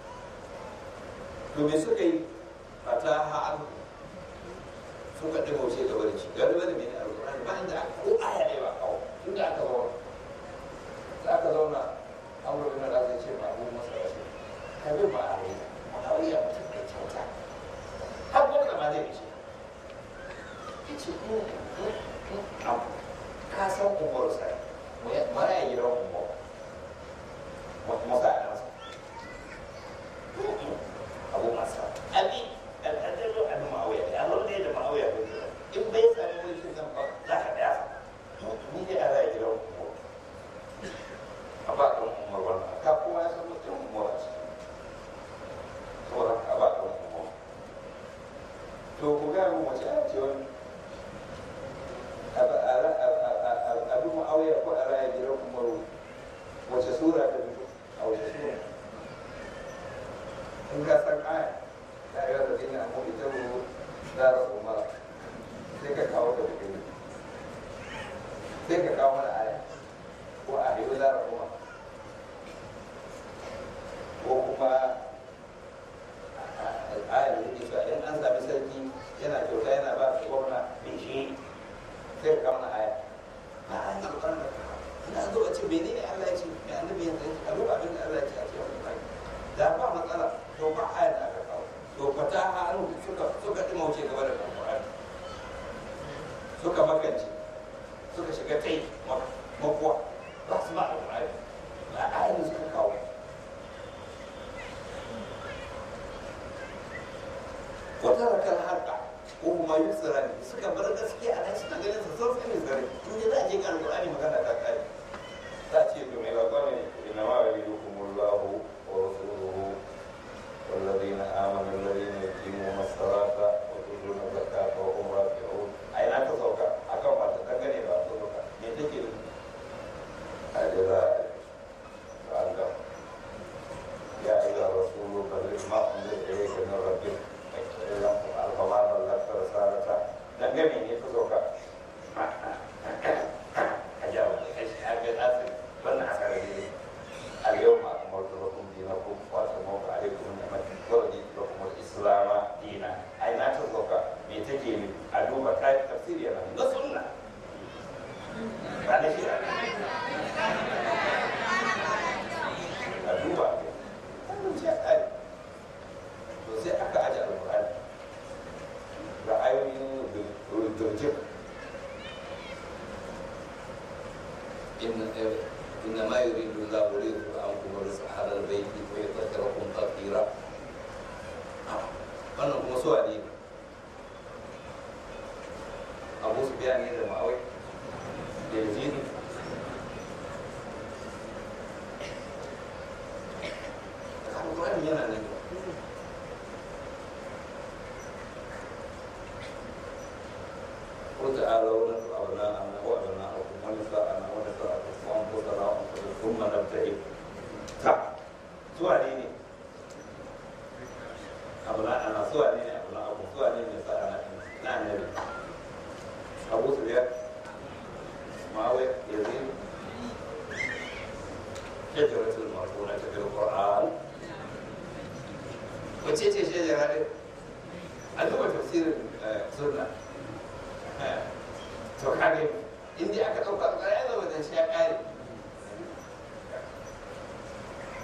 to me suka yi fataha an suka ɗin wuce gaba da shi gaba da mai alƙur'ani ba inda ko aya ne ba kawo inda aka zauna za ka zauna an wurin da zai ce ba abu masa rashi ka bi ba a rai ma'awiya mutum mai kyauta har gwamna ma zai ce ya ce ka san umaru sai mara ya gidan umaru masa a nasa abu masa abi al'adalu an ma'awiya ne Allah ne da ma'awiya ko in bai sami wani shi zan ba za ka daya ni ne a rai gidan umaru a ba kan umar wannan ka kowa ya san mutum umar a ciki saboda a ba kan umar to ku ga mu wace a ce wani abin ma'auya ko a raya gidan umaru wace sura ta fito a wace sura in ka san aya ta yi wata dina mu ita mu zara umara sai ka kawo ta fito sai ka kawo mana aya ko a yi zara umara ko kuma aya da yake cewa in an sami sarki yana kyauta yana ba gwamna mai shi sai ka mana aya a an yi alƙarar da ina zo a ce menene Allah ya ce mai annabi ya ce a duba abin da Allah ya ce a ce wani bai da ba matsala to ba aya da aka kawo to fata ha an suka suka dimauce gaba da Qur'ani suka makance suka shiga tai makuwa ba su ba Qur'ani ba aya da suka kawo wata rakar harka ko kuma yi tsirani suka bar gaskiya a nan suna ganin su sun sani zare in ji za a je kan alƙur'ani magana ta kare za a ce to mai bakwa ne ina ma wa yi hukumullahu wa rasuluhu والذين آمنوا الذين يقيمون الصلاة ويؤتون الزكاة وهم راكعون أين أنت سوكا أكم أنت تغني بعد سوكا يتكي الجزاء فأنتم يا أيها الرسول بلغ ما أنزل إليك من ربك alfamar mallakar sarata dangane ne ta sauka a jawo a ga asir wannan asara ne al-yau ma kamar da lakum dinakum wa tamu alaikum ni'mati wa raditu lakum al-islam dina ai na ta sauka me take ne a duba kai tafsiri yana na sunna ba da shi a duba wannan ce ai to sai aka aje alqur'ani ra'ayoyin turjik إنما يريد الله ليذهب عنكم الرزق على البيت ويطهركم تطهيرا wannan kuma su ne abu su biya ne da ma'awai da yazini alƙur'ani yana nan قل تعالوا ندعو أبناءنا وأبناءكم ونساءنا ونساءكم وأنفسنا وأنفسكم ثم نبتهل ta zuwa ne ne abu na ana zuwa ne ne abu na abu zuwa ne ne sa'a na na annabi abu su biyar ma'awai ya zai shajaratul marfuna ta bil qur'an wace ce shajara din a duba tafsirin sunna to kage in dai aka ɗauka alƙara ya zama da shi ya ƙare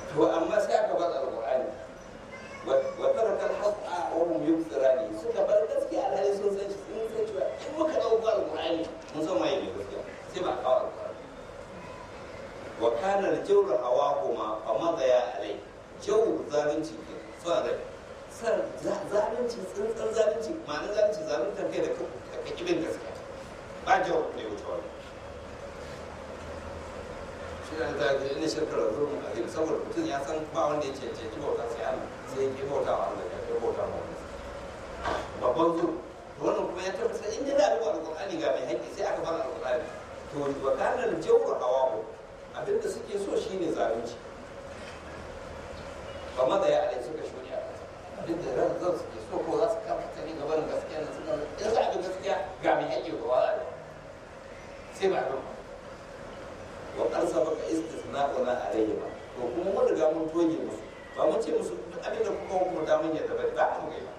to amma sai aka bar alqur'ani wa taraka al-haqqa wa hum yubsirani suka bar gaskiya alhali sun san sun san cewa in muka dauko alqur'ani mun san waye ne gaskiya sai ba kawo alqur'ani wa kana al-jawru hawahuma fa madaya alai jawr zalunci ke son rai san zalunci tsantsan zalunci ma'anar zalunci zaluntar kai da ka kibin gaskiya ba jawr ne wuce wani shi ne ta ga ina shirkar zulmun azim saboda mutum ya san ba wanda ya cancanci bauta sai Allah sai ya bauta wa Allah ya kai bauta wa wani babban zulm to wannan kuma ya tabbata in da da alqur'ani ga mai haƙƙi sai aka bar alqur'ani to wa kana al-jawru hawahu abinda suke so shine zalunci ba ma da ya alai suka shuni a kasa abinda ran zan suke so ko za su kafa ta ne gaban gaskiya na suka in za a bi gaskiya ga mai haƙƙi ko wa sai ba ba wa qad sabaqa istisna'una alayhi ba to kuma mun riga mun toge musu ba mun ce musu duk abin da kuka hukunta mun yadda ba ba mu kai ba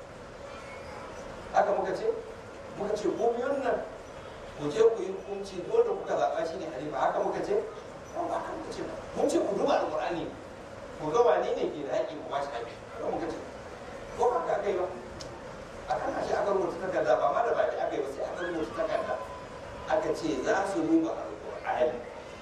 haka muka ce muka ce ko biyun nan ku je ku yi hukunci dole kuka zaɓa shi ne halifa haka muka ce ba ba haka muka ce ba mun ce ku duba alƙur'ani ku ga wane ne ke da haƙƙi ku ba shi haƙƙi haka muka ce ko ba ka kai ba a kan shi aka rubuta takarda ba ma da baki aka yi ba sai aka rubuta takarda aka ce za su duba alƙur'ani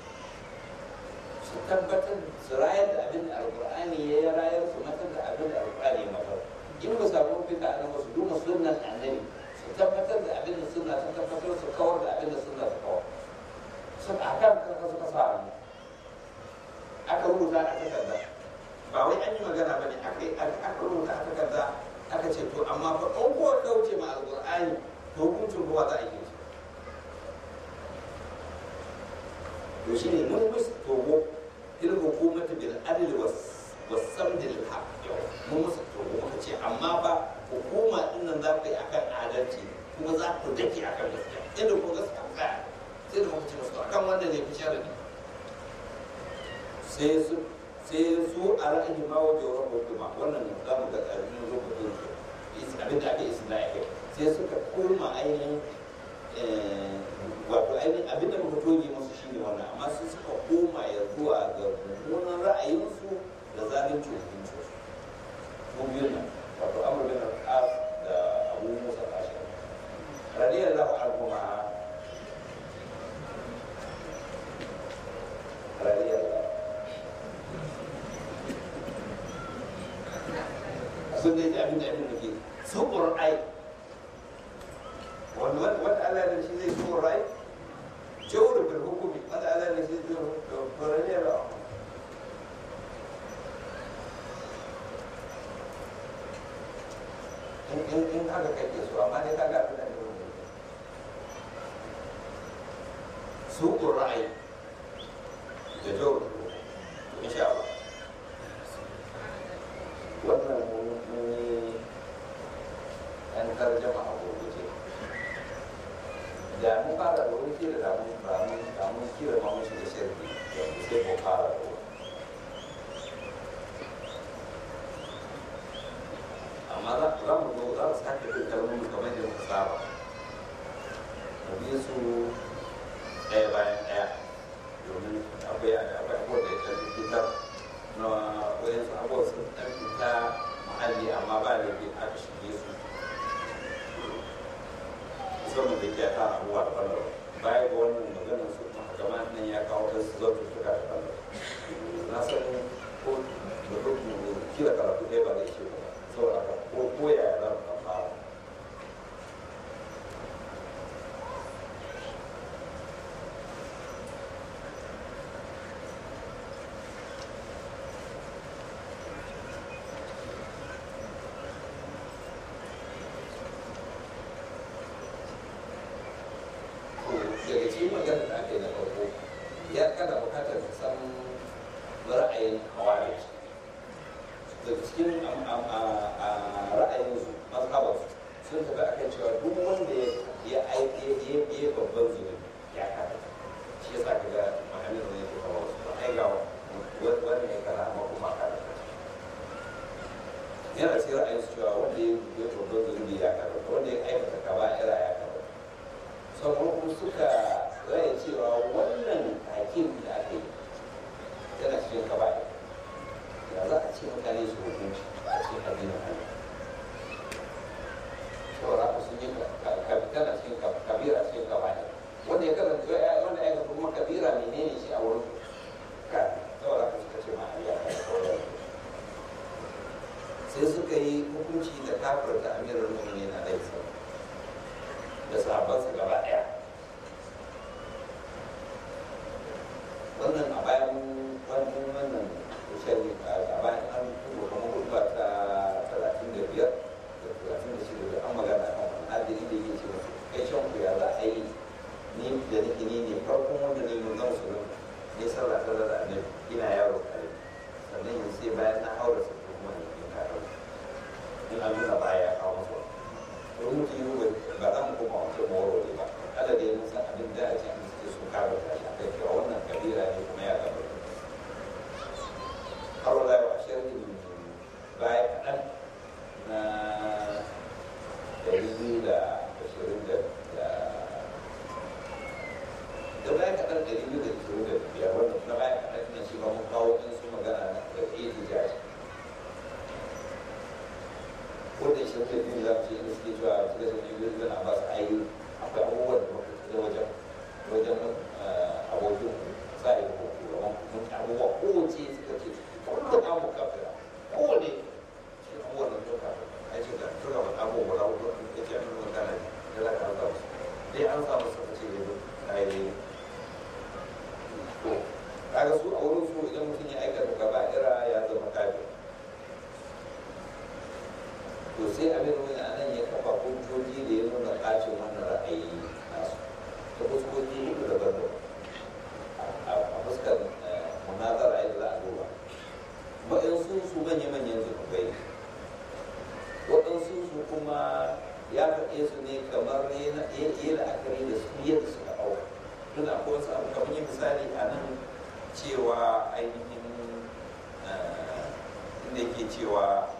su tabbatar su rayar da abin da alƙur'ani ya yi rayar su matar da abin da alƙur'ani ya matar in ba samu fita a nan su duba sunnan annabi su tabbatar da abin da sunna ta tabbatar su kawar da abin da sunna ta kawar su a kan kanka suka sa hannu aka rubuta a takarda ba wai an yi magana ba ne aka rubuta a takarda aka ce to amma fa in ko kauce ma alƙur'ani to hukuncin ruwa za a yi shi to shi ne mun musu togo il hukumatu bil adl was wasamd lil haq mun musu togo muka ce amma ba hukuma din nan za ku yi akan adalci kuma za ku dake akan gaskiya inda ku gaskiya ku tsaya sai da muka ce musu akan wanda ne ku share ne sai su sai su a ra'ayi ma wajen wurin hukuma wannan za mu ga tsarin rubutun su abin da ake isna ya sai suka koma ainihin wato ainihin abin da muka toge musu shine wannan amma su suka koma ya zuwa ga mummunan ra'ayinsu da zalunci hukunci su biyun nan wato amur bin al-as da abu musa al-ashari radiyallahu anhu ma radiyallahu sun dai ji abin da abin da ke su ƙur'ai wanda wata Allah da shi zai so rai jawar bil hukumi wata Allah da shi zai so rai da in in in haka kake so amma dai kaga abin da ne su qur'ai da jawar insha Allah wannan mun yi an tarjama a gurguje da mun fara da wani kira da mun ba mun da mun kira ma mun shiga shirki da mu sai mu fara da wani amma za za mu zo za mu sake bin kalmomi kamar da muka saba mu bi su ɗaya bayan ɗaya domin akwai akwai abubuwa da ya ɗan fitar na wayansu abubuwa sun ɗan fita muhalli amma ba da aka shige su musamman da ke ta abubuwa da ɓangare baya ga wannan maganar su gama nan ya kawo ta su zautu suka da ɓangare na san ko da rukun kila karatu ɗaya ba da ishe ba saboda haka ko ko ya za mu kan fara daga cikin magana da aka yi na farko ya kana bukatar ka san ra'ayin hawari daga cikin ra'ayin su mazhabar sun tafi akan cewa duk wanda ya aiki ya yi babban zunubi ya kada shi yasa ka ga mahalin da yake kawo su ba ai ga wani ya kana amma kuma kada yana cikin ra'ayin su cewa wanda ya yi babban zunubi ya kada wanda ya aikata kaba'ira ya kada sauran kuma suka raya cewa wannan hakim da aka yi yana cikin kaba'i kafarta amirar mu'minin alaihi salam da sahabbansa gaba ɗaya wannan a bayan wannan wannan sharri a bayan an kuma kamar hutuba ta talatin da biyar da talatin da shida da an magana kan wani adiri da yake ce musu kai shan ku ya za a yi ni da nake ni ne farkon wanda ne mun zama musulun ne sallah ta da annabi ina yaro kare sannan yanzu sai bayan na haura su kuma ne in ka haura in an nuna baya ya kawo musu wani mutum yi ba za mu koma wancan mawaro ne ba kada da mun san abin da a ce an suke sun kare ta shi akai cewa wannan kabira ne kuma ya gaba har wala yau a shirin baya kaɗan na ɗari biyu da ashirin da da baya kaɗan ɗari biyu da ashirin da biyar wannan na baya kaɗan ɗin shi ba mun kawo ɗin su magana na da fiye da jaji wanda shi ne biyu za mu ce inda suke cewa suka ce ne biyu zana ba su ayi akwai abubuwan da muka da wajen wajen abokin sa yi ko kuma mun abubuwa kowace suka ce kullum abu kafira kowane shi abubuwan da suka ai ce da suka faɗa abubuwa da abubuwa da ke nuna magana da za ka an samu dai an samu suka ce yanzu a yi to kaga su a wurin su idan mutum ya aikata gaba ira ya zama kafir to sai abin wani anan ya kafa hujjoji da ya nuna bacin wannan ra'ayi nasu ta fuskoki hudu daban daban a fuskar munazara yadda za a duba waɗansu su manya-manyan zunubai waɗansu su kuma ya faɗe su ne kamar yana iya la'akari da su yadda suka ɗauka tun akwai wasu abu kamar yin misali a nan cewa ainihin inda yake cewa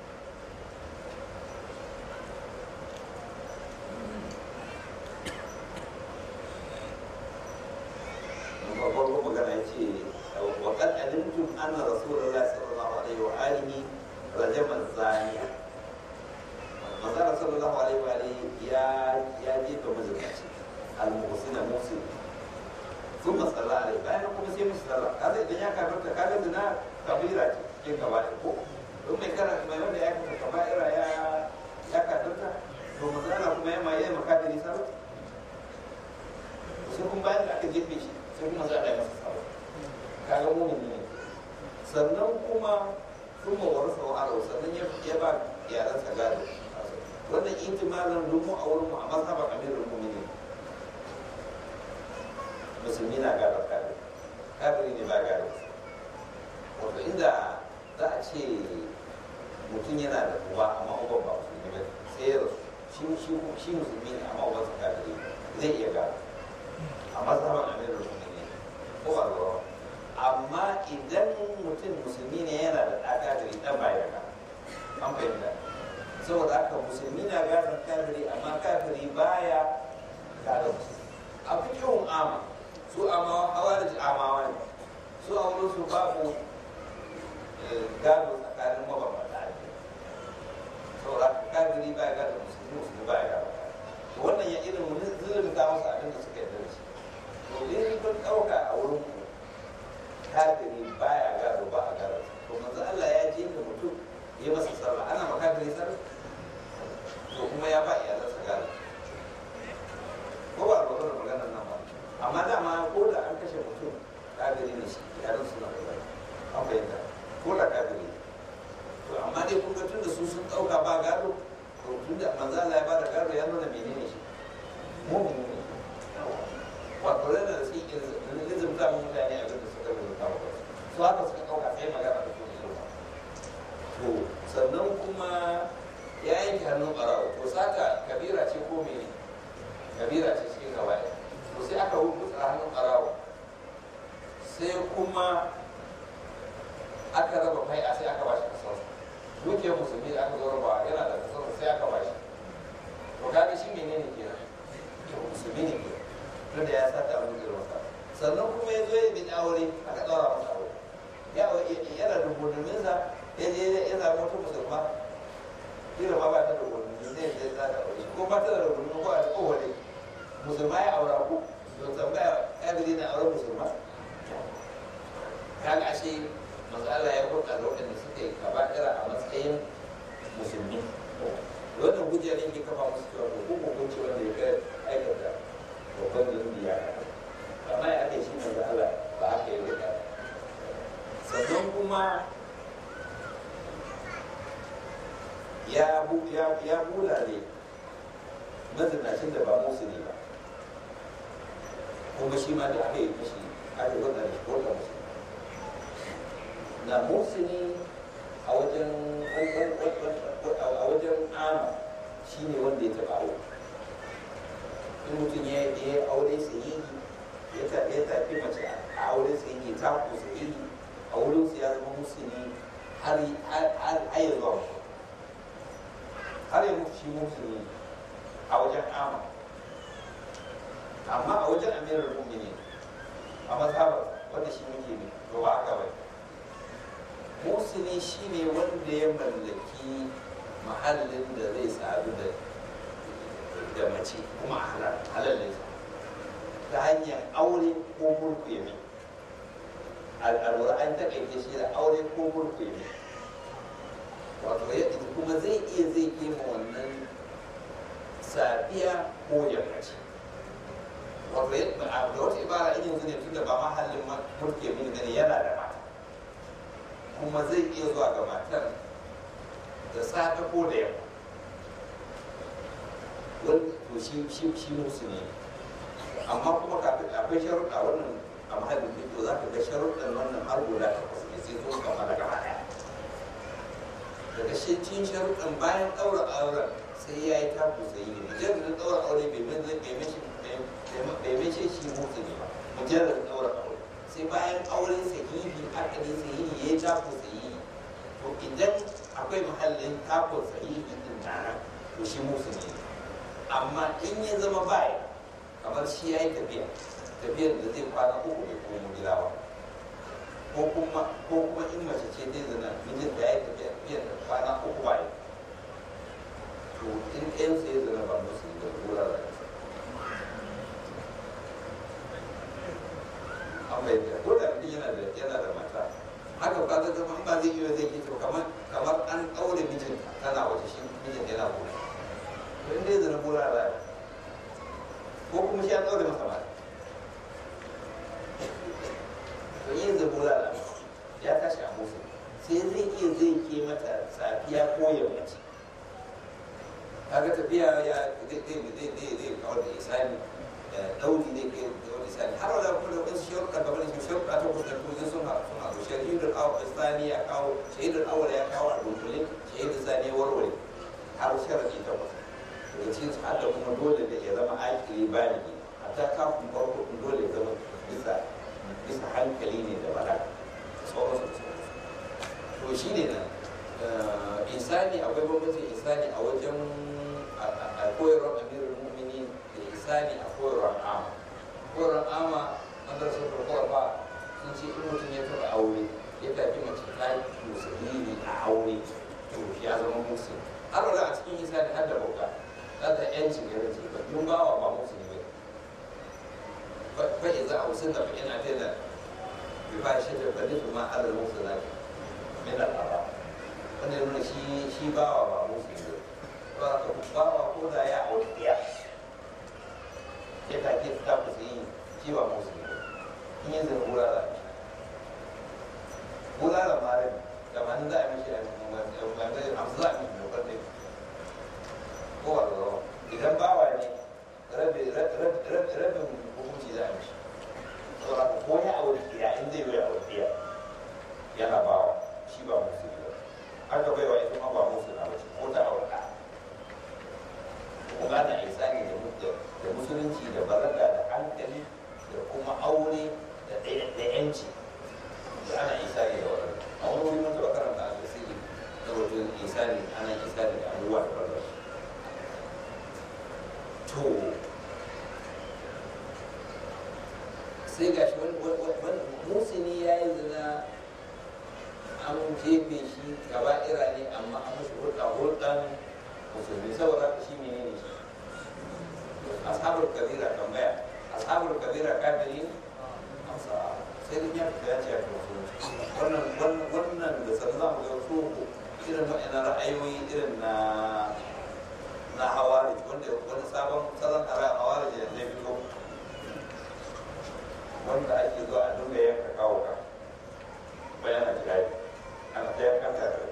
farko magana ya ce wa kan alimtum anna rasulullah sallallahu alaihi wa alihi rajama zaniya manzara sallallahu alaihi wa alihi ya ya jefa mazinaci al-muhsina musin ثم صلى عليه bayan kuma sai musu sallah kaza idan ya kafarta kaga zina kabira ce cikin kaba'ir ko don mai kara mai wanda ya kafa kaba'ira ya ya kafarta to manzara kuma ya ma yayi makadiri sallah sai kuma bayan da aka jefe shi sai kuma za a yi masa sabo kaga mumin ne sannan kuma sun mawar sau a sannan ya ba yaransa gado wannan intimalin rumu a wurin mu a mazhaban amirin muminin musulmi na gado kafiri kafiri ne ba gado wato inda za a ce mutum yana da uba amma uban ba musulmi ba sai ya rasu shi musulmi ne amma ubansa kafiri zai iya gado a mazhaban amirin muminin ko ba ruwa amma idan mutum musulmi ne yana da ɗa kafiri ɗan baya da an fahimta saboda haka musulmi na gadon kafiri amma kafiri baya gadon musulmi a fikihun ama su amawa hawa da amawa ne su a wurin su babu gado tsakanin mabambanta ake saboda haka kafiri baya gadon musulmi musulmi baya gadon to wannan ya irin zulun ta wasu abin da suka yarda da shi to in kun ɗauka a wurin ku kafiri baya gado ba a gado to manzo Allah ya je da mutum ya masa sallah ana ma kafiri sallah to kuma ya ba iyalansa gado ko ba ba da magana nan ba amma dama ko da an kashe mutum kafiri ne shi iyalan suna da gado an bayyana ko da kafiri to amma dai kun ga tun da su sun ɗauka ba gado to tun da manzo Allah ya ba da gado ya nuna menene shi mu'mini ne wato yana da suke lizimta mutane abin da suka rubuta wa su haka suka ɗauka sai magana da kuma irin to sannan kuma ya yanke hannun ɓarawo to saka kabira ce ko mene kabira ce cikin gawaye to sai aka rubuta hannun ɓarawo sai kuma aka raba mai a sai aka bashi kasar dukiyar musulmi da aka zo raba yana da kasar sai aka bashi to kaga shi menene kenan musulmi ne kenan tunda ya sata abin da masa sannan kuma ya zo ya bi aure aka ɗaura masa aure ya yana da gudunminsa ya je ya zama wata musulma kila ma ba ta da gudunmin zai zai za ta aure ko ba ta da gudunmin ko a ta kowane musulma ya aura ko don tambaya ya bi na aure musulma kaga ashe manzo Allah ya hulɗa da waɗanda suka yi kaba'ira a matsayin musulmi hujja ne ke kafa musu cewa ko ko ko ce wanda ya kai aikata babban zunubi ya kai amma ya ake shi manzo Allah ba haka ya rika sannan kuma ya bu ya ya bulale mazinacin da ba musu ne ba kuma shi ma da aka yi mishi aka yi wannan shi wata musu na musu ne a wajen a wajen ama shi ne wanda ya taɓa aure in mutum ya yi aure sahihi ya tafi mace a aure sahihi ta ku sahihi a wurin su ya zama musulmi har ya zuwa mutu har ya mutu shi musulmi a wajen ama amma a wajen amirar mummini a mazhabar wanda shi muke ne to ba haka bai musulmi shi ne wanda ya mallaki mahallin da zai sadu da da mace kuma halal ne ta hanyar aure ko mulku ya al'alwar an taƙaice shi da aure ko mulku ya wato yadda kuma zai iya zai kema wannan safiya ko yammaci wato yadda da wata ibara in yanzu ne tun da ba mahallin mulki ya gani yana da mata kuma zai iya zuwa ga matar da safe ko da yamma wani to shi shi shi musu ne amma kuma kafin akwai sharuɗa wannan a mahallin fito za ka ga sharuɗan wannan har guda takwas ne sai sun kammala gaba ɗaya daga shi cin sharuɗan bayan ɗaura auren sai ya yi taku sai yi ne mujarrar ɗaura aure bai mace shi musu ne ba mujarrar ɗaura aure sai bayan auren sahihi akadin sahihi ya yi taku sahihi to idan akwai mahallin takun sahihi din tare to shi musu ne amma in ya zama baya kamar shi ya yi tafiya tafiyar da zai kwana uku bai komo gida ba ko kuma ko kuma in mace ce zai zana mijin da ya yi tafiya tafiyar da kwana uku baya to in ɗayan sai ya zana ba musu da kura da an bai da ko da mutum yana da yana da mata haka ba ta zama ba zai iya zai ke to kamar kamar an ɗaure mijin tana waje shi mijin yana kuma to in dai zana kura da ko kuma shi an ɗaure masa mata to yin zabura da ya tashi a musu sai zai iya zai ke mata safiya ko yammaci kaga tafiya ya zai zai zai zai kawar da isani dauri zai kai kawar da isani har wala kuma da wasu sharuɗa kamar shi sharuɗa ta kusa da sun haɗu sun haɗu shahidul isani ya kawo shahidul awwal ya kawo a dunkule shahidul sani ya warware har sharaɗi ta kusa daga cikin su hadda kuma dole da ya zama akili baligi hatta kafin farko dole ya zama bisa bisa hankali ne da bala sauransu da sauransu to shi ne nan insani akwai bambancin insani a wajen a koyarwar amirul mu'mini da insani a koyarwar ama koyarwar ama madrasar farko ba sun ce in mutum ya taɓa aure ya tafi mace ta yi musulmi a aure to ya zama musulmi har wala a cikin insani har da bauta za ta yancin ya rage ba dun bawa ba musulmi ba فإذا أوصلنا فإن أتينا بفاحشة فنحن ما على المحصنات من الأعراب wanda ya nuna shi shi bawa ba musu ne ba ka bawa ko da ya auri ɗiya ya take ta ku yi shi ba musu ne in yi zai bulala bulala ma rai da ma za a mishi a hamsu za a mishi dokar ne ko ba da idan bawa ne rabin hukunci za a mishi saboda ko ya aure ɗiya in zai yi aure ɗiya yana bawa shi ba musu ne haka baiwa ita ma ba musu na bace ko ta aure ɗa kuma na isani da musulunci da balaga da hankali da kuma aure da yanci da ana isani da wannan a wani wuri mun taɓa karanta a tasiri na wajen isani ana isani da abubuwa da balaga to sai gashi wani musini ya yi zina an jefe shi gaba ira ne amma an mashi hulɗa hulɗan musulmi saboda haka shi mene ne shi ashabul kabira tambaya ashabul kabira kafiri amsa sai dai ya fita ya ce ya fi musulunci wannan wannan da san za mu ga su irin wa'annan ra'ayoyi irin na na hawari wanda wani sabon salon hawari da zai fito wanda ake zuwa a dinga yanka kawo ka bayan a jihadi ana ta yankan kafirai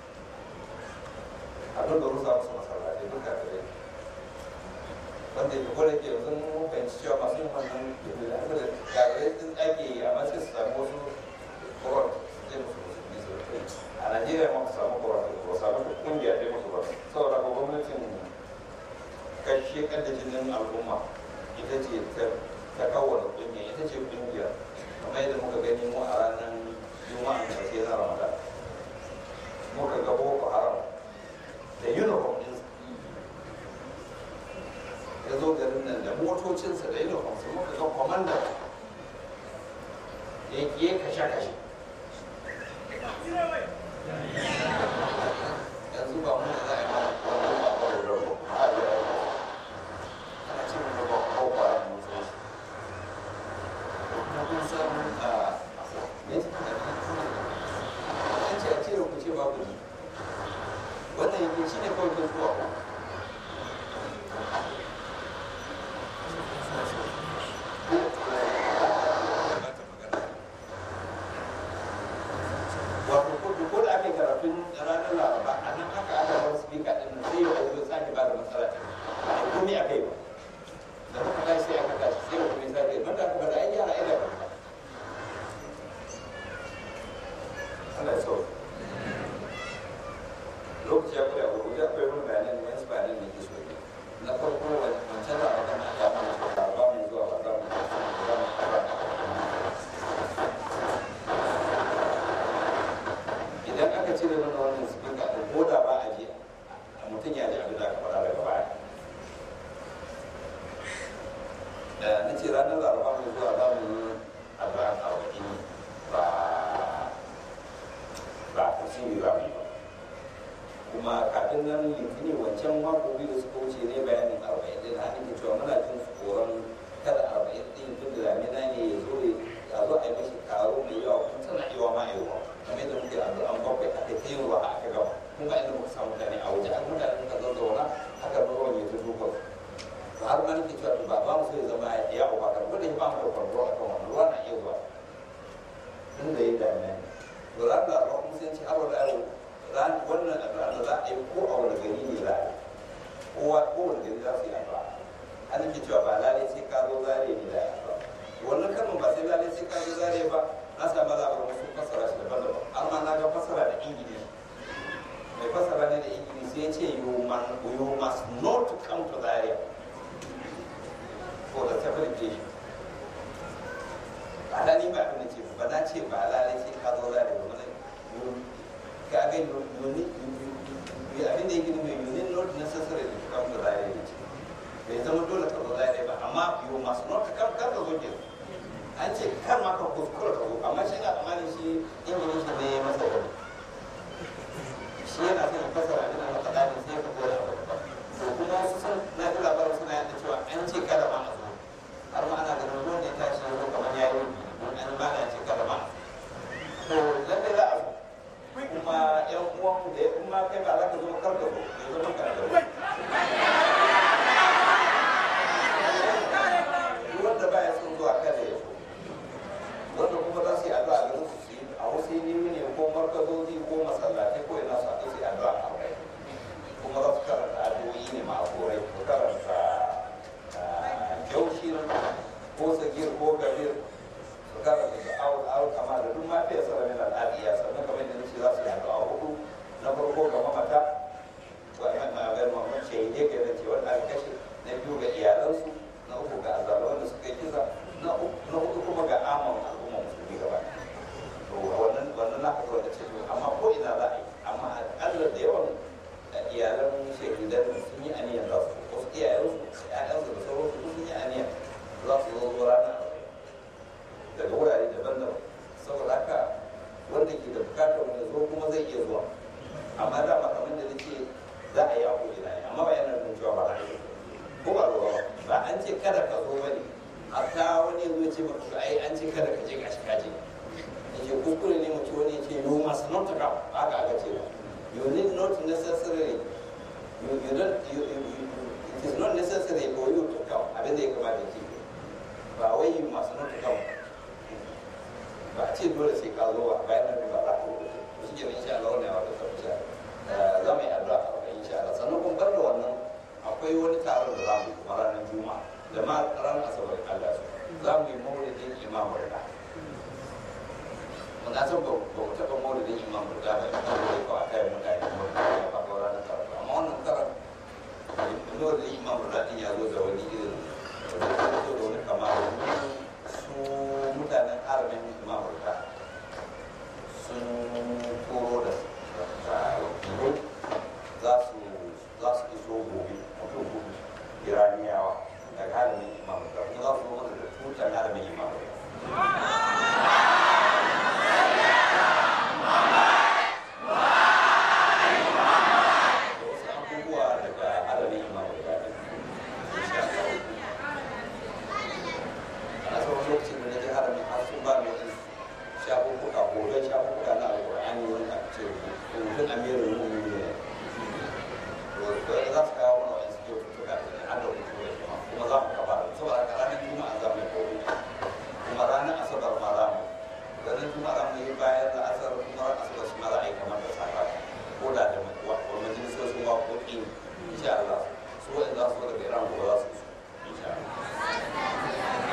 a dinga rusa musu masallatai duk kafirai wanda ke kwada ke yanzu mun fahimci cewa masu yin wannan da kafirai sun ake yi amma sai su samu wasu koron zai musu musulmi su rufe a najeriya ma su samu koron ko samu kungiya dai musu ba saboda ko gwamnatin kashe kada jinin al'umma ita ce ta kawo kungiya ita ce kungiya kamar yadda muka gani mu a ranar juma'a da ke na ramadan muka ga boko haram da uniform din ya zo garin nan da motocinsa da uniform su muka ga kwamandan ya yi kashe-kashe yanzu ba mu da za a yi mana wani ba ba da rabu a yi ana ce mu ba ko ba mu sai na kun san a ne an ce a cire ku ce babu ni wannan yake shi ne kawai kun zuwa wato ko da ake karatun ranar laraba a nan haka aka bar speaker din nan sai yau zo sake ba da matsala ta ba a komai a kai ba da muka kai sai aka tashi sai mutum ya sake banda aka bada ai gyara ila ba Allah ya sauka lokaci ya kula ko ya koyi mun bayanan ne wasu bayanan ne ke so ne na farko wancan da aka na ya mana so ba mu zuwa ba za mu za mu idan aka cire mana wannan speaker din ko da ba a ji mutum ya ji abin da aka faɗa daga baya na ce ranar laraba mai zuwa za mu yi addu'a arba'in ba ba tafsiri za mu yi ba kuma kafin nan litini wancan mako biyu da suka wuce ne bayanin arba'in din har nake cewa muna jin tsoron kada arba'in din tun da damina ne ya zo ya zo a yi mashi karo mai yawa kuma tana iya ma yawa kamar yadda muke addu'an bakwai aka ta yin ruwa aka gama kun ba inda muka samu mutane a waje har mutane muka zazzauna haka ruwan ya ta dukan to har ma nake cewa ba ba mu so ya zama ya uba kan gudun ba mu da kwarro a kan wannan ruwa na iya zuwa tun da yin damina ne to ran da ruwa kuma sai ce har wani yaro ran wannan addu'a da za a yi ko a wani gari ne za a yi kowa ko wani gari za su yi addu'a an nake cewa ba lalai sai ka zo zare ne da addu'a wannan kalmar ba sai lalai sai ka zo zare ba na samu labarin wasu fassara shi daban-daban har ma na ga fassara da ingilishi mai fassara ne da ingilishi sai ya ce you must not come to Zaria for the celebration ba da ni ba abin da ce ba na ce ba lalai sai ka zo Zaria ba mana ka ga yuni abin da yake nufi you need not necessarily to come to Zaria ne bai zama dole ka zo Zaria ba amma you must not come kar ka zo kenan an ce kar ma ka kuskura ka zo amma shi na tsammanin shi ingilishi ne ya masa wani shi yana son ya fasara abin da maka dani sai ka koya abu to kuma wasu sun na ji labarin suna yadda cewa an ce kada ma a zo har ma ana ganin ruwan da ya tashi ya zo kamar ya yi don an ba da ce kada ma to lallai za a zo kuma yan uwan da ya kuma kai ba za ka zo kar ka zo ya zama ka da wanda ba ya son zuwa kada ya zo wanda kuma za su yi addu'a garin su su yi a wasu yi ne ko markazozi ko masallatai ko ina su haɗu su yi addu'a a kai kuma za su karanta addu'o'i ne ma'akorai ko karanta jaushin ko sagir ko gabir su karanta da awul awul kama da duk ma fiye sarari na al'adiyya sannan kamar yadda nace za su yi addu'a hudu na farko ga mamata wa'yan na ga mamman shahidai ga yadda ce wanda aka kashe na biyu ga iyalansu na uku ga azalawan da suka yi kisa na hudu kuma ga amon al'umma musulmi gaba to wannan wannan na haka wanda ce amma ko ina za a yi amma akalla da yawan iyalan shahidan sun yi aniyan za su wasu iyayensu ƴaƴansu da sauransu sun yi aniyan za su zo zo ranar daga wurare daban-daban saboda haka wanda ke da bukatar wani zo kuma zai iya zuwa amma da ma kamar da nake za a yi a ko ina amma ba yana nufin cewa ba za a yi ko ba ruwa ba ba an ce kada ka zo bane hatta wani yanzu ya ce maka to ai an ce kada ka je gashi ka je yake kuskure ne mutum wani ya ce you must not come haka aka ce you need not necessarily you, you don't you, you, ba a ce dole sai ka zo ba bayan nan ba za ka zo to shi kenan insha Allah wannan wata tabbata za mu yi addu'a a kai insha Allah sannan kuma bar da wannan akwai wani taron da za mu yi kuma ranar juma'a da ma ranar asabar Allah su za mu yi maulidin imam Rida mun san ba ba mu taɓa maulidin imam Rida ba ina da ko a kai mutane maulidin ya faɗo ranar taron amma wannan taron maulidin imam Rida din ya zo da wani irin da wani kamar su mutanen arabin mamurka sun koro da wakilai za su za su iso gobe mutum hudu iraniyawa daga haramin mamurka kuma za su zo mana da tutan haramin mamurka da wasu abubuwa daga haramin mamurka insha Allah a tsawon lokacin da na ji haramin har sun ba ni wani shafukuka hoton shafukuka na alƙur'ani wani a ce rubutun amirin mu'mini ne to da za su kawo mana wani suke tutuka da an da rubutu da kuma kuma za mu kafa saboda haka ranar juma'a za mu yi koro kuma ranar asabar ma za mu ranar juma'a za mu yi bayan da asar kuma ranar asabar shi ma za a yi kamar da safa ko da da wani majalisoshin waƙoƙi insha Allah su wa'in za su zo daga Iran gobe za su iso insha Allah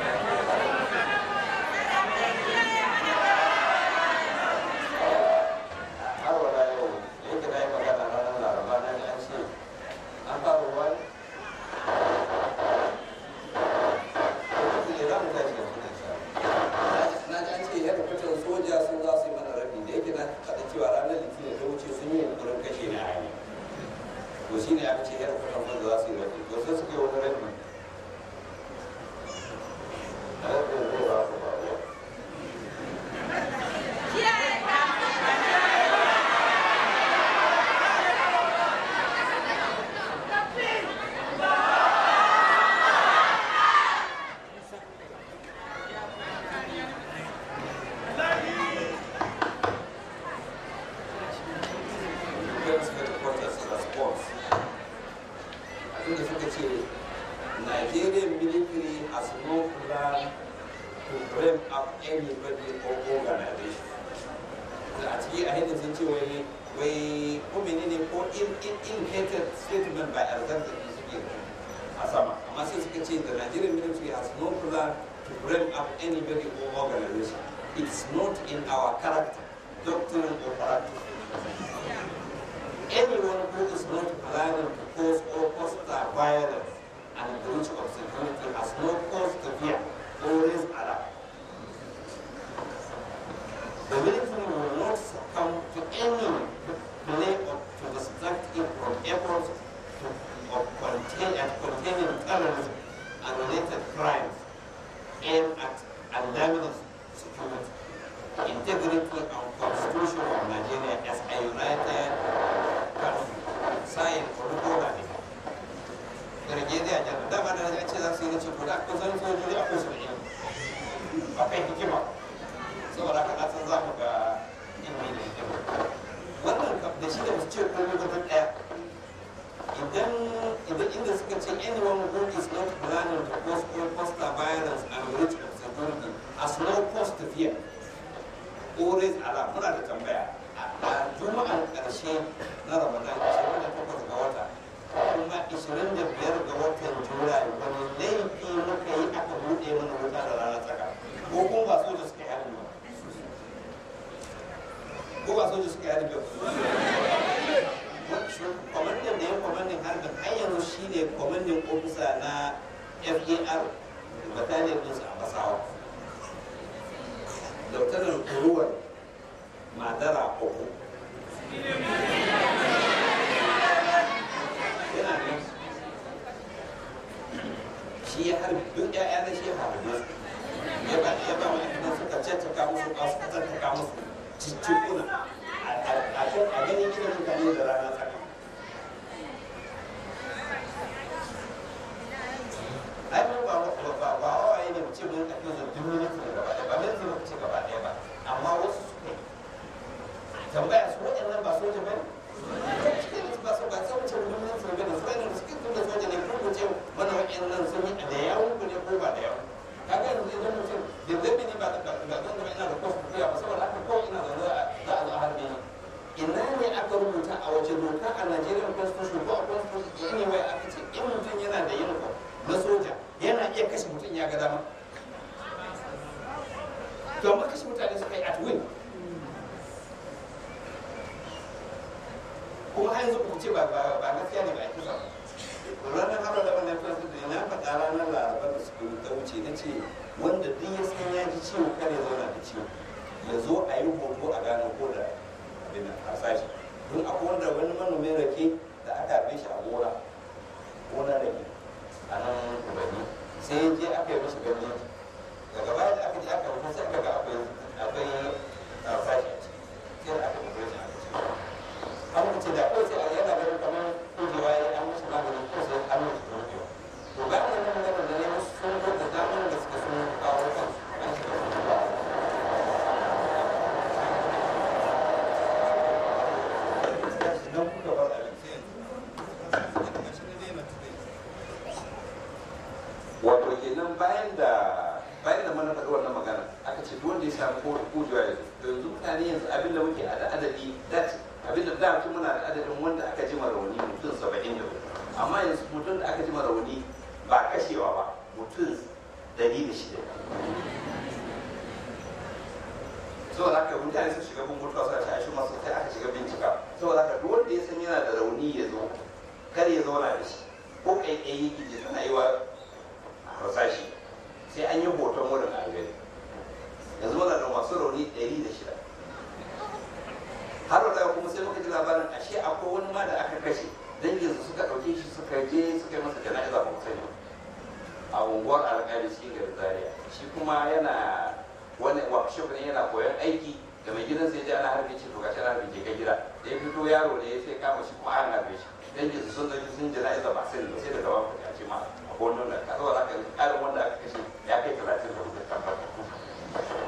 har wala yau yadda na yi magana ranar laraba na ji an ce an fara ruwa ne za mu tashi yanzu na sha na ji an ce yadda fitar soja sun za su yi mana rabi da yake na faɗa cewa ranar litinin ta wuce sun yi yunkurin kashe ni a hanyar to shi ne aka ce yadda fitar soja za su yi rabi to sai suka yi wani rabi rabin zai ba su ba ruwa Defense Headquarters response. Abinda suka ce, Nigerian military has no plan to bring up anybody or organization. Da a ciki a hidin sun ce wai wai ko menene ko in in indicated statement by Alexander ne suke a sama. Amma sai suka ce the Nigerian military has no plan to bring up anybody or organization. It's not in our character, doctrine or practice. anyone who is not planning to cause or foster violence and breach of security has no cause to fear or raise alarm. The military will not succumb to any delay or to distract it from efforts to, of contain and containing terrorism and related crimes aimed at undermining security, integrity and constitution of Nigeria as a united country. Sayin Olubola ne. Nigeria jan dama da na ce za su yi na ce ko da kusan sojoji akwai su da ilimi. Akwai hikima. Saboda haka na san za mu ga ilimi da hikima. Wannan kam da shi da su ce komai ba ɗaya. Idan idan inda suka ce anyone who is not planning to cause or foster violence and breach of security has no cause to fear. Always alarm. Muna da tambaya. a juma'an ƙarshe na ramadan 28 ga wata kuma 25 ga watan julai wani laifi muka yi aka buɗe mana wuta da ranar tsaka ko kuma ba soja suka yi harin ba ko ba soja suka yi harin ba kwamandan da ya kwamandan harbin har yanzu shi ne kwamandan ofisa na far bataliyar ɗinsu a basawa dautarar kuruwar madara uku yana nan shi ya harbi duk ƴaƴa na shi ya harbi ya ba ya ba wani kuma suka caccaka musu ba suka caccaka musu ciccikuna a ganin gidan mutane da rana tsaka ai mun ba ba ba ba waye ne mu ce mun tafi da duk minti gaba ɗaya ba minti mu ce gaba ɗaya ba amma wasu suka yi tambaya su waɗannan ba soja ba ne ba su ba sai wuce gwamnati su gani su waɗannan suke tunda soja ne kuma ce mana waɗannan sun yi da yawon ku ne ko ba da yawon kaga yanzu idan mutum da zabi ne ba da ba zan gaba ina da kwasu wace doka a Nigerian constitution ko a constitution anyway aka ce in mutum yana da uniform na soja yana iya kashe mutum ya ga dama to amma kashe mutane suka yi at will kuma har yanzu ku ce ba ba ba gaskiya ne ba a kisa ba ranar haro da wannan fasa da na faɗa ranar laraba da suka ta wuce na ce wanda duk ya san ya ji ciwo kare zauna da ciwo ya zo a yi hoto a gano ko da abin a sashi don akwai wanda wani manomin rake da aka harbe shi a gona gona rake a nan kubani sai ya je aka yi mishi gani daga baya da aka je aka rufe sai aka ga akwai akwai sashi a ciki sai da aka rufe shi aka ce an wuce da kawai sai a yana ganin kamar kujewa ya an mishi magani ko sai an mishi rufe to bayan wannan magana da ne musu sun zo da damar da suka sun kawo kansu an shiga sun ba nan kuka bar abin wato kenan bayan da bayan da mana faɗi wannan magana aka ce duk wanda ya samu ko kujewa ya zo yanzu mutane yanzu abin da muke a da adadi that abin da da tun muna da adadin wanda aka ji rauni mutum saba'in da amma yanzu mutum da aka ji rauni ba kashewa ba mutum dari da shida saboda haka mutane sun shiga bin mutuwa suna tashi masu sai aka shiga bincika saboda haka duk wanda ya san yana da rauni ya zo kar ya zauna da shi ko ƙaiƙayi gije tana yi wa harsashi sai an yi hoton wurin a gani yanzu muna da masu rauni ɗari da shida har da kuma sai muka ji labarin ashe akwai wani ma da aka kashe dangin su suka ɗauke shi suka je suka yi masa jana'iza ba sani a unguwar alƙali cikin garin zaria shi kuma yana wani workshop ne yana koyon aiki da mai gidan sai ya ana harbe ce to gashi ana harbe ke ga gida da ya fito yaro ne ya sai kama shi kuma an harbe shi dangin su sun dauki sun jana'iza ba sani ba sai daga wani ya ce ma akwai wani wanda ka saboda haka ƙarin wanda aka kashe ya kai talatin da hudu tabbata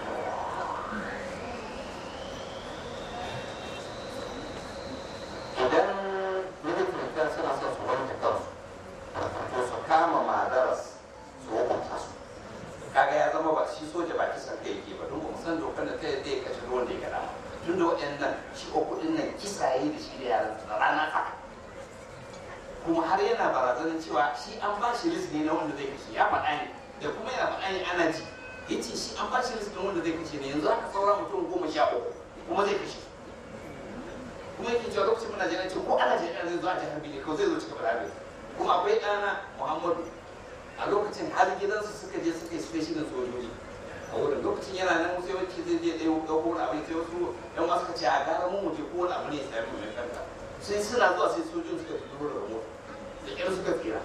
idan militan suna son su wanke kansu to su kama madaras su hukunta su kaga ya zama ba shi soja ba kisan kai yake ba don ba san dokar da ta zai kashe ruwan da ya gada tun da waɗannan shi o kuɗin nan kisa yi da shi da yaran da rana tsaka kuma har yana barazanar cewa shi an ba shi list ne na wanda zai kashe ya faɗa ne da kuma yana faɗa ne ana ji ya ce shi an ba shi list ne wanda zai kashe ne yanzu aka saura mutum goma sha uku kuma zai kashe kuma yake cewa lokacin muna jiran ce ko ana jiran zai zo a jihar Bini ko zai zo cika bala kuma akwai ɗana Muhammadu a lokacin har gidansu suka je suka yi special sojoji a wurin lokacin yana nan sai wacce zai je ɗaya ɗauko wani abu sai wasu ɗan wasu ka ce a gara mun muje ko wani abu ne ya sami mai kanta sai suna zuwa sai sojojin suka fito da mota da ƙyar suka tsira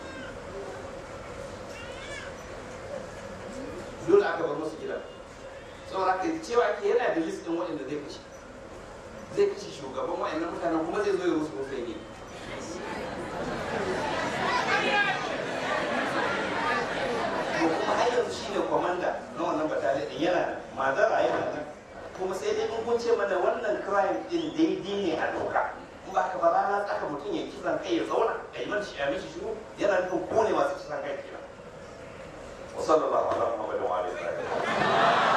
dole aka bar musu gidan saboda haka cewa ke yana da list ɗin waɗanda zai kashe zai kashe shugaban wa'annan mutanen kuma zai zo ya rusu rufe ne to kuma har yanzu shine kwamanda na wannan bataliya din yana nan madara yana nan kuma sai dai in kun ce mana wannan crime din daidai ne a doka in ba ka ba rana tsaka mutum ya kisan kai ya zauna a yi mashi a mishi shiru yana nufin kone masu kisan kai kenan wa sallallahu ala muhammadin wa alihi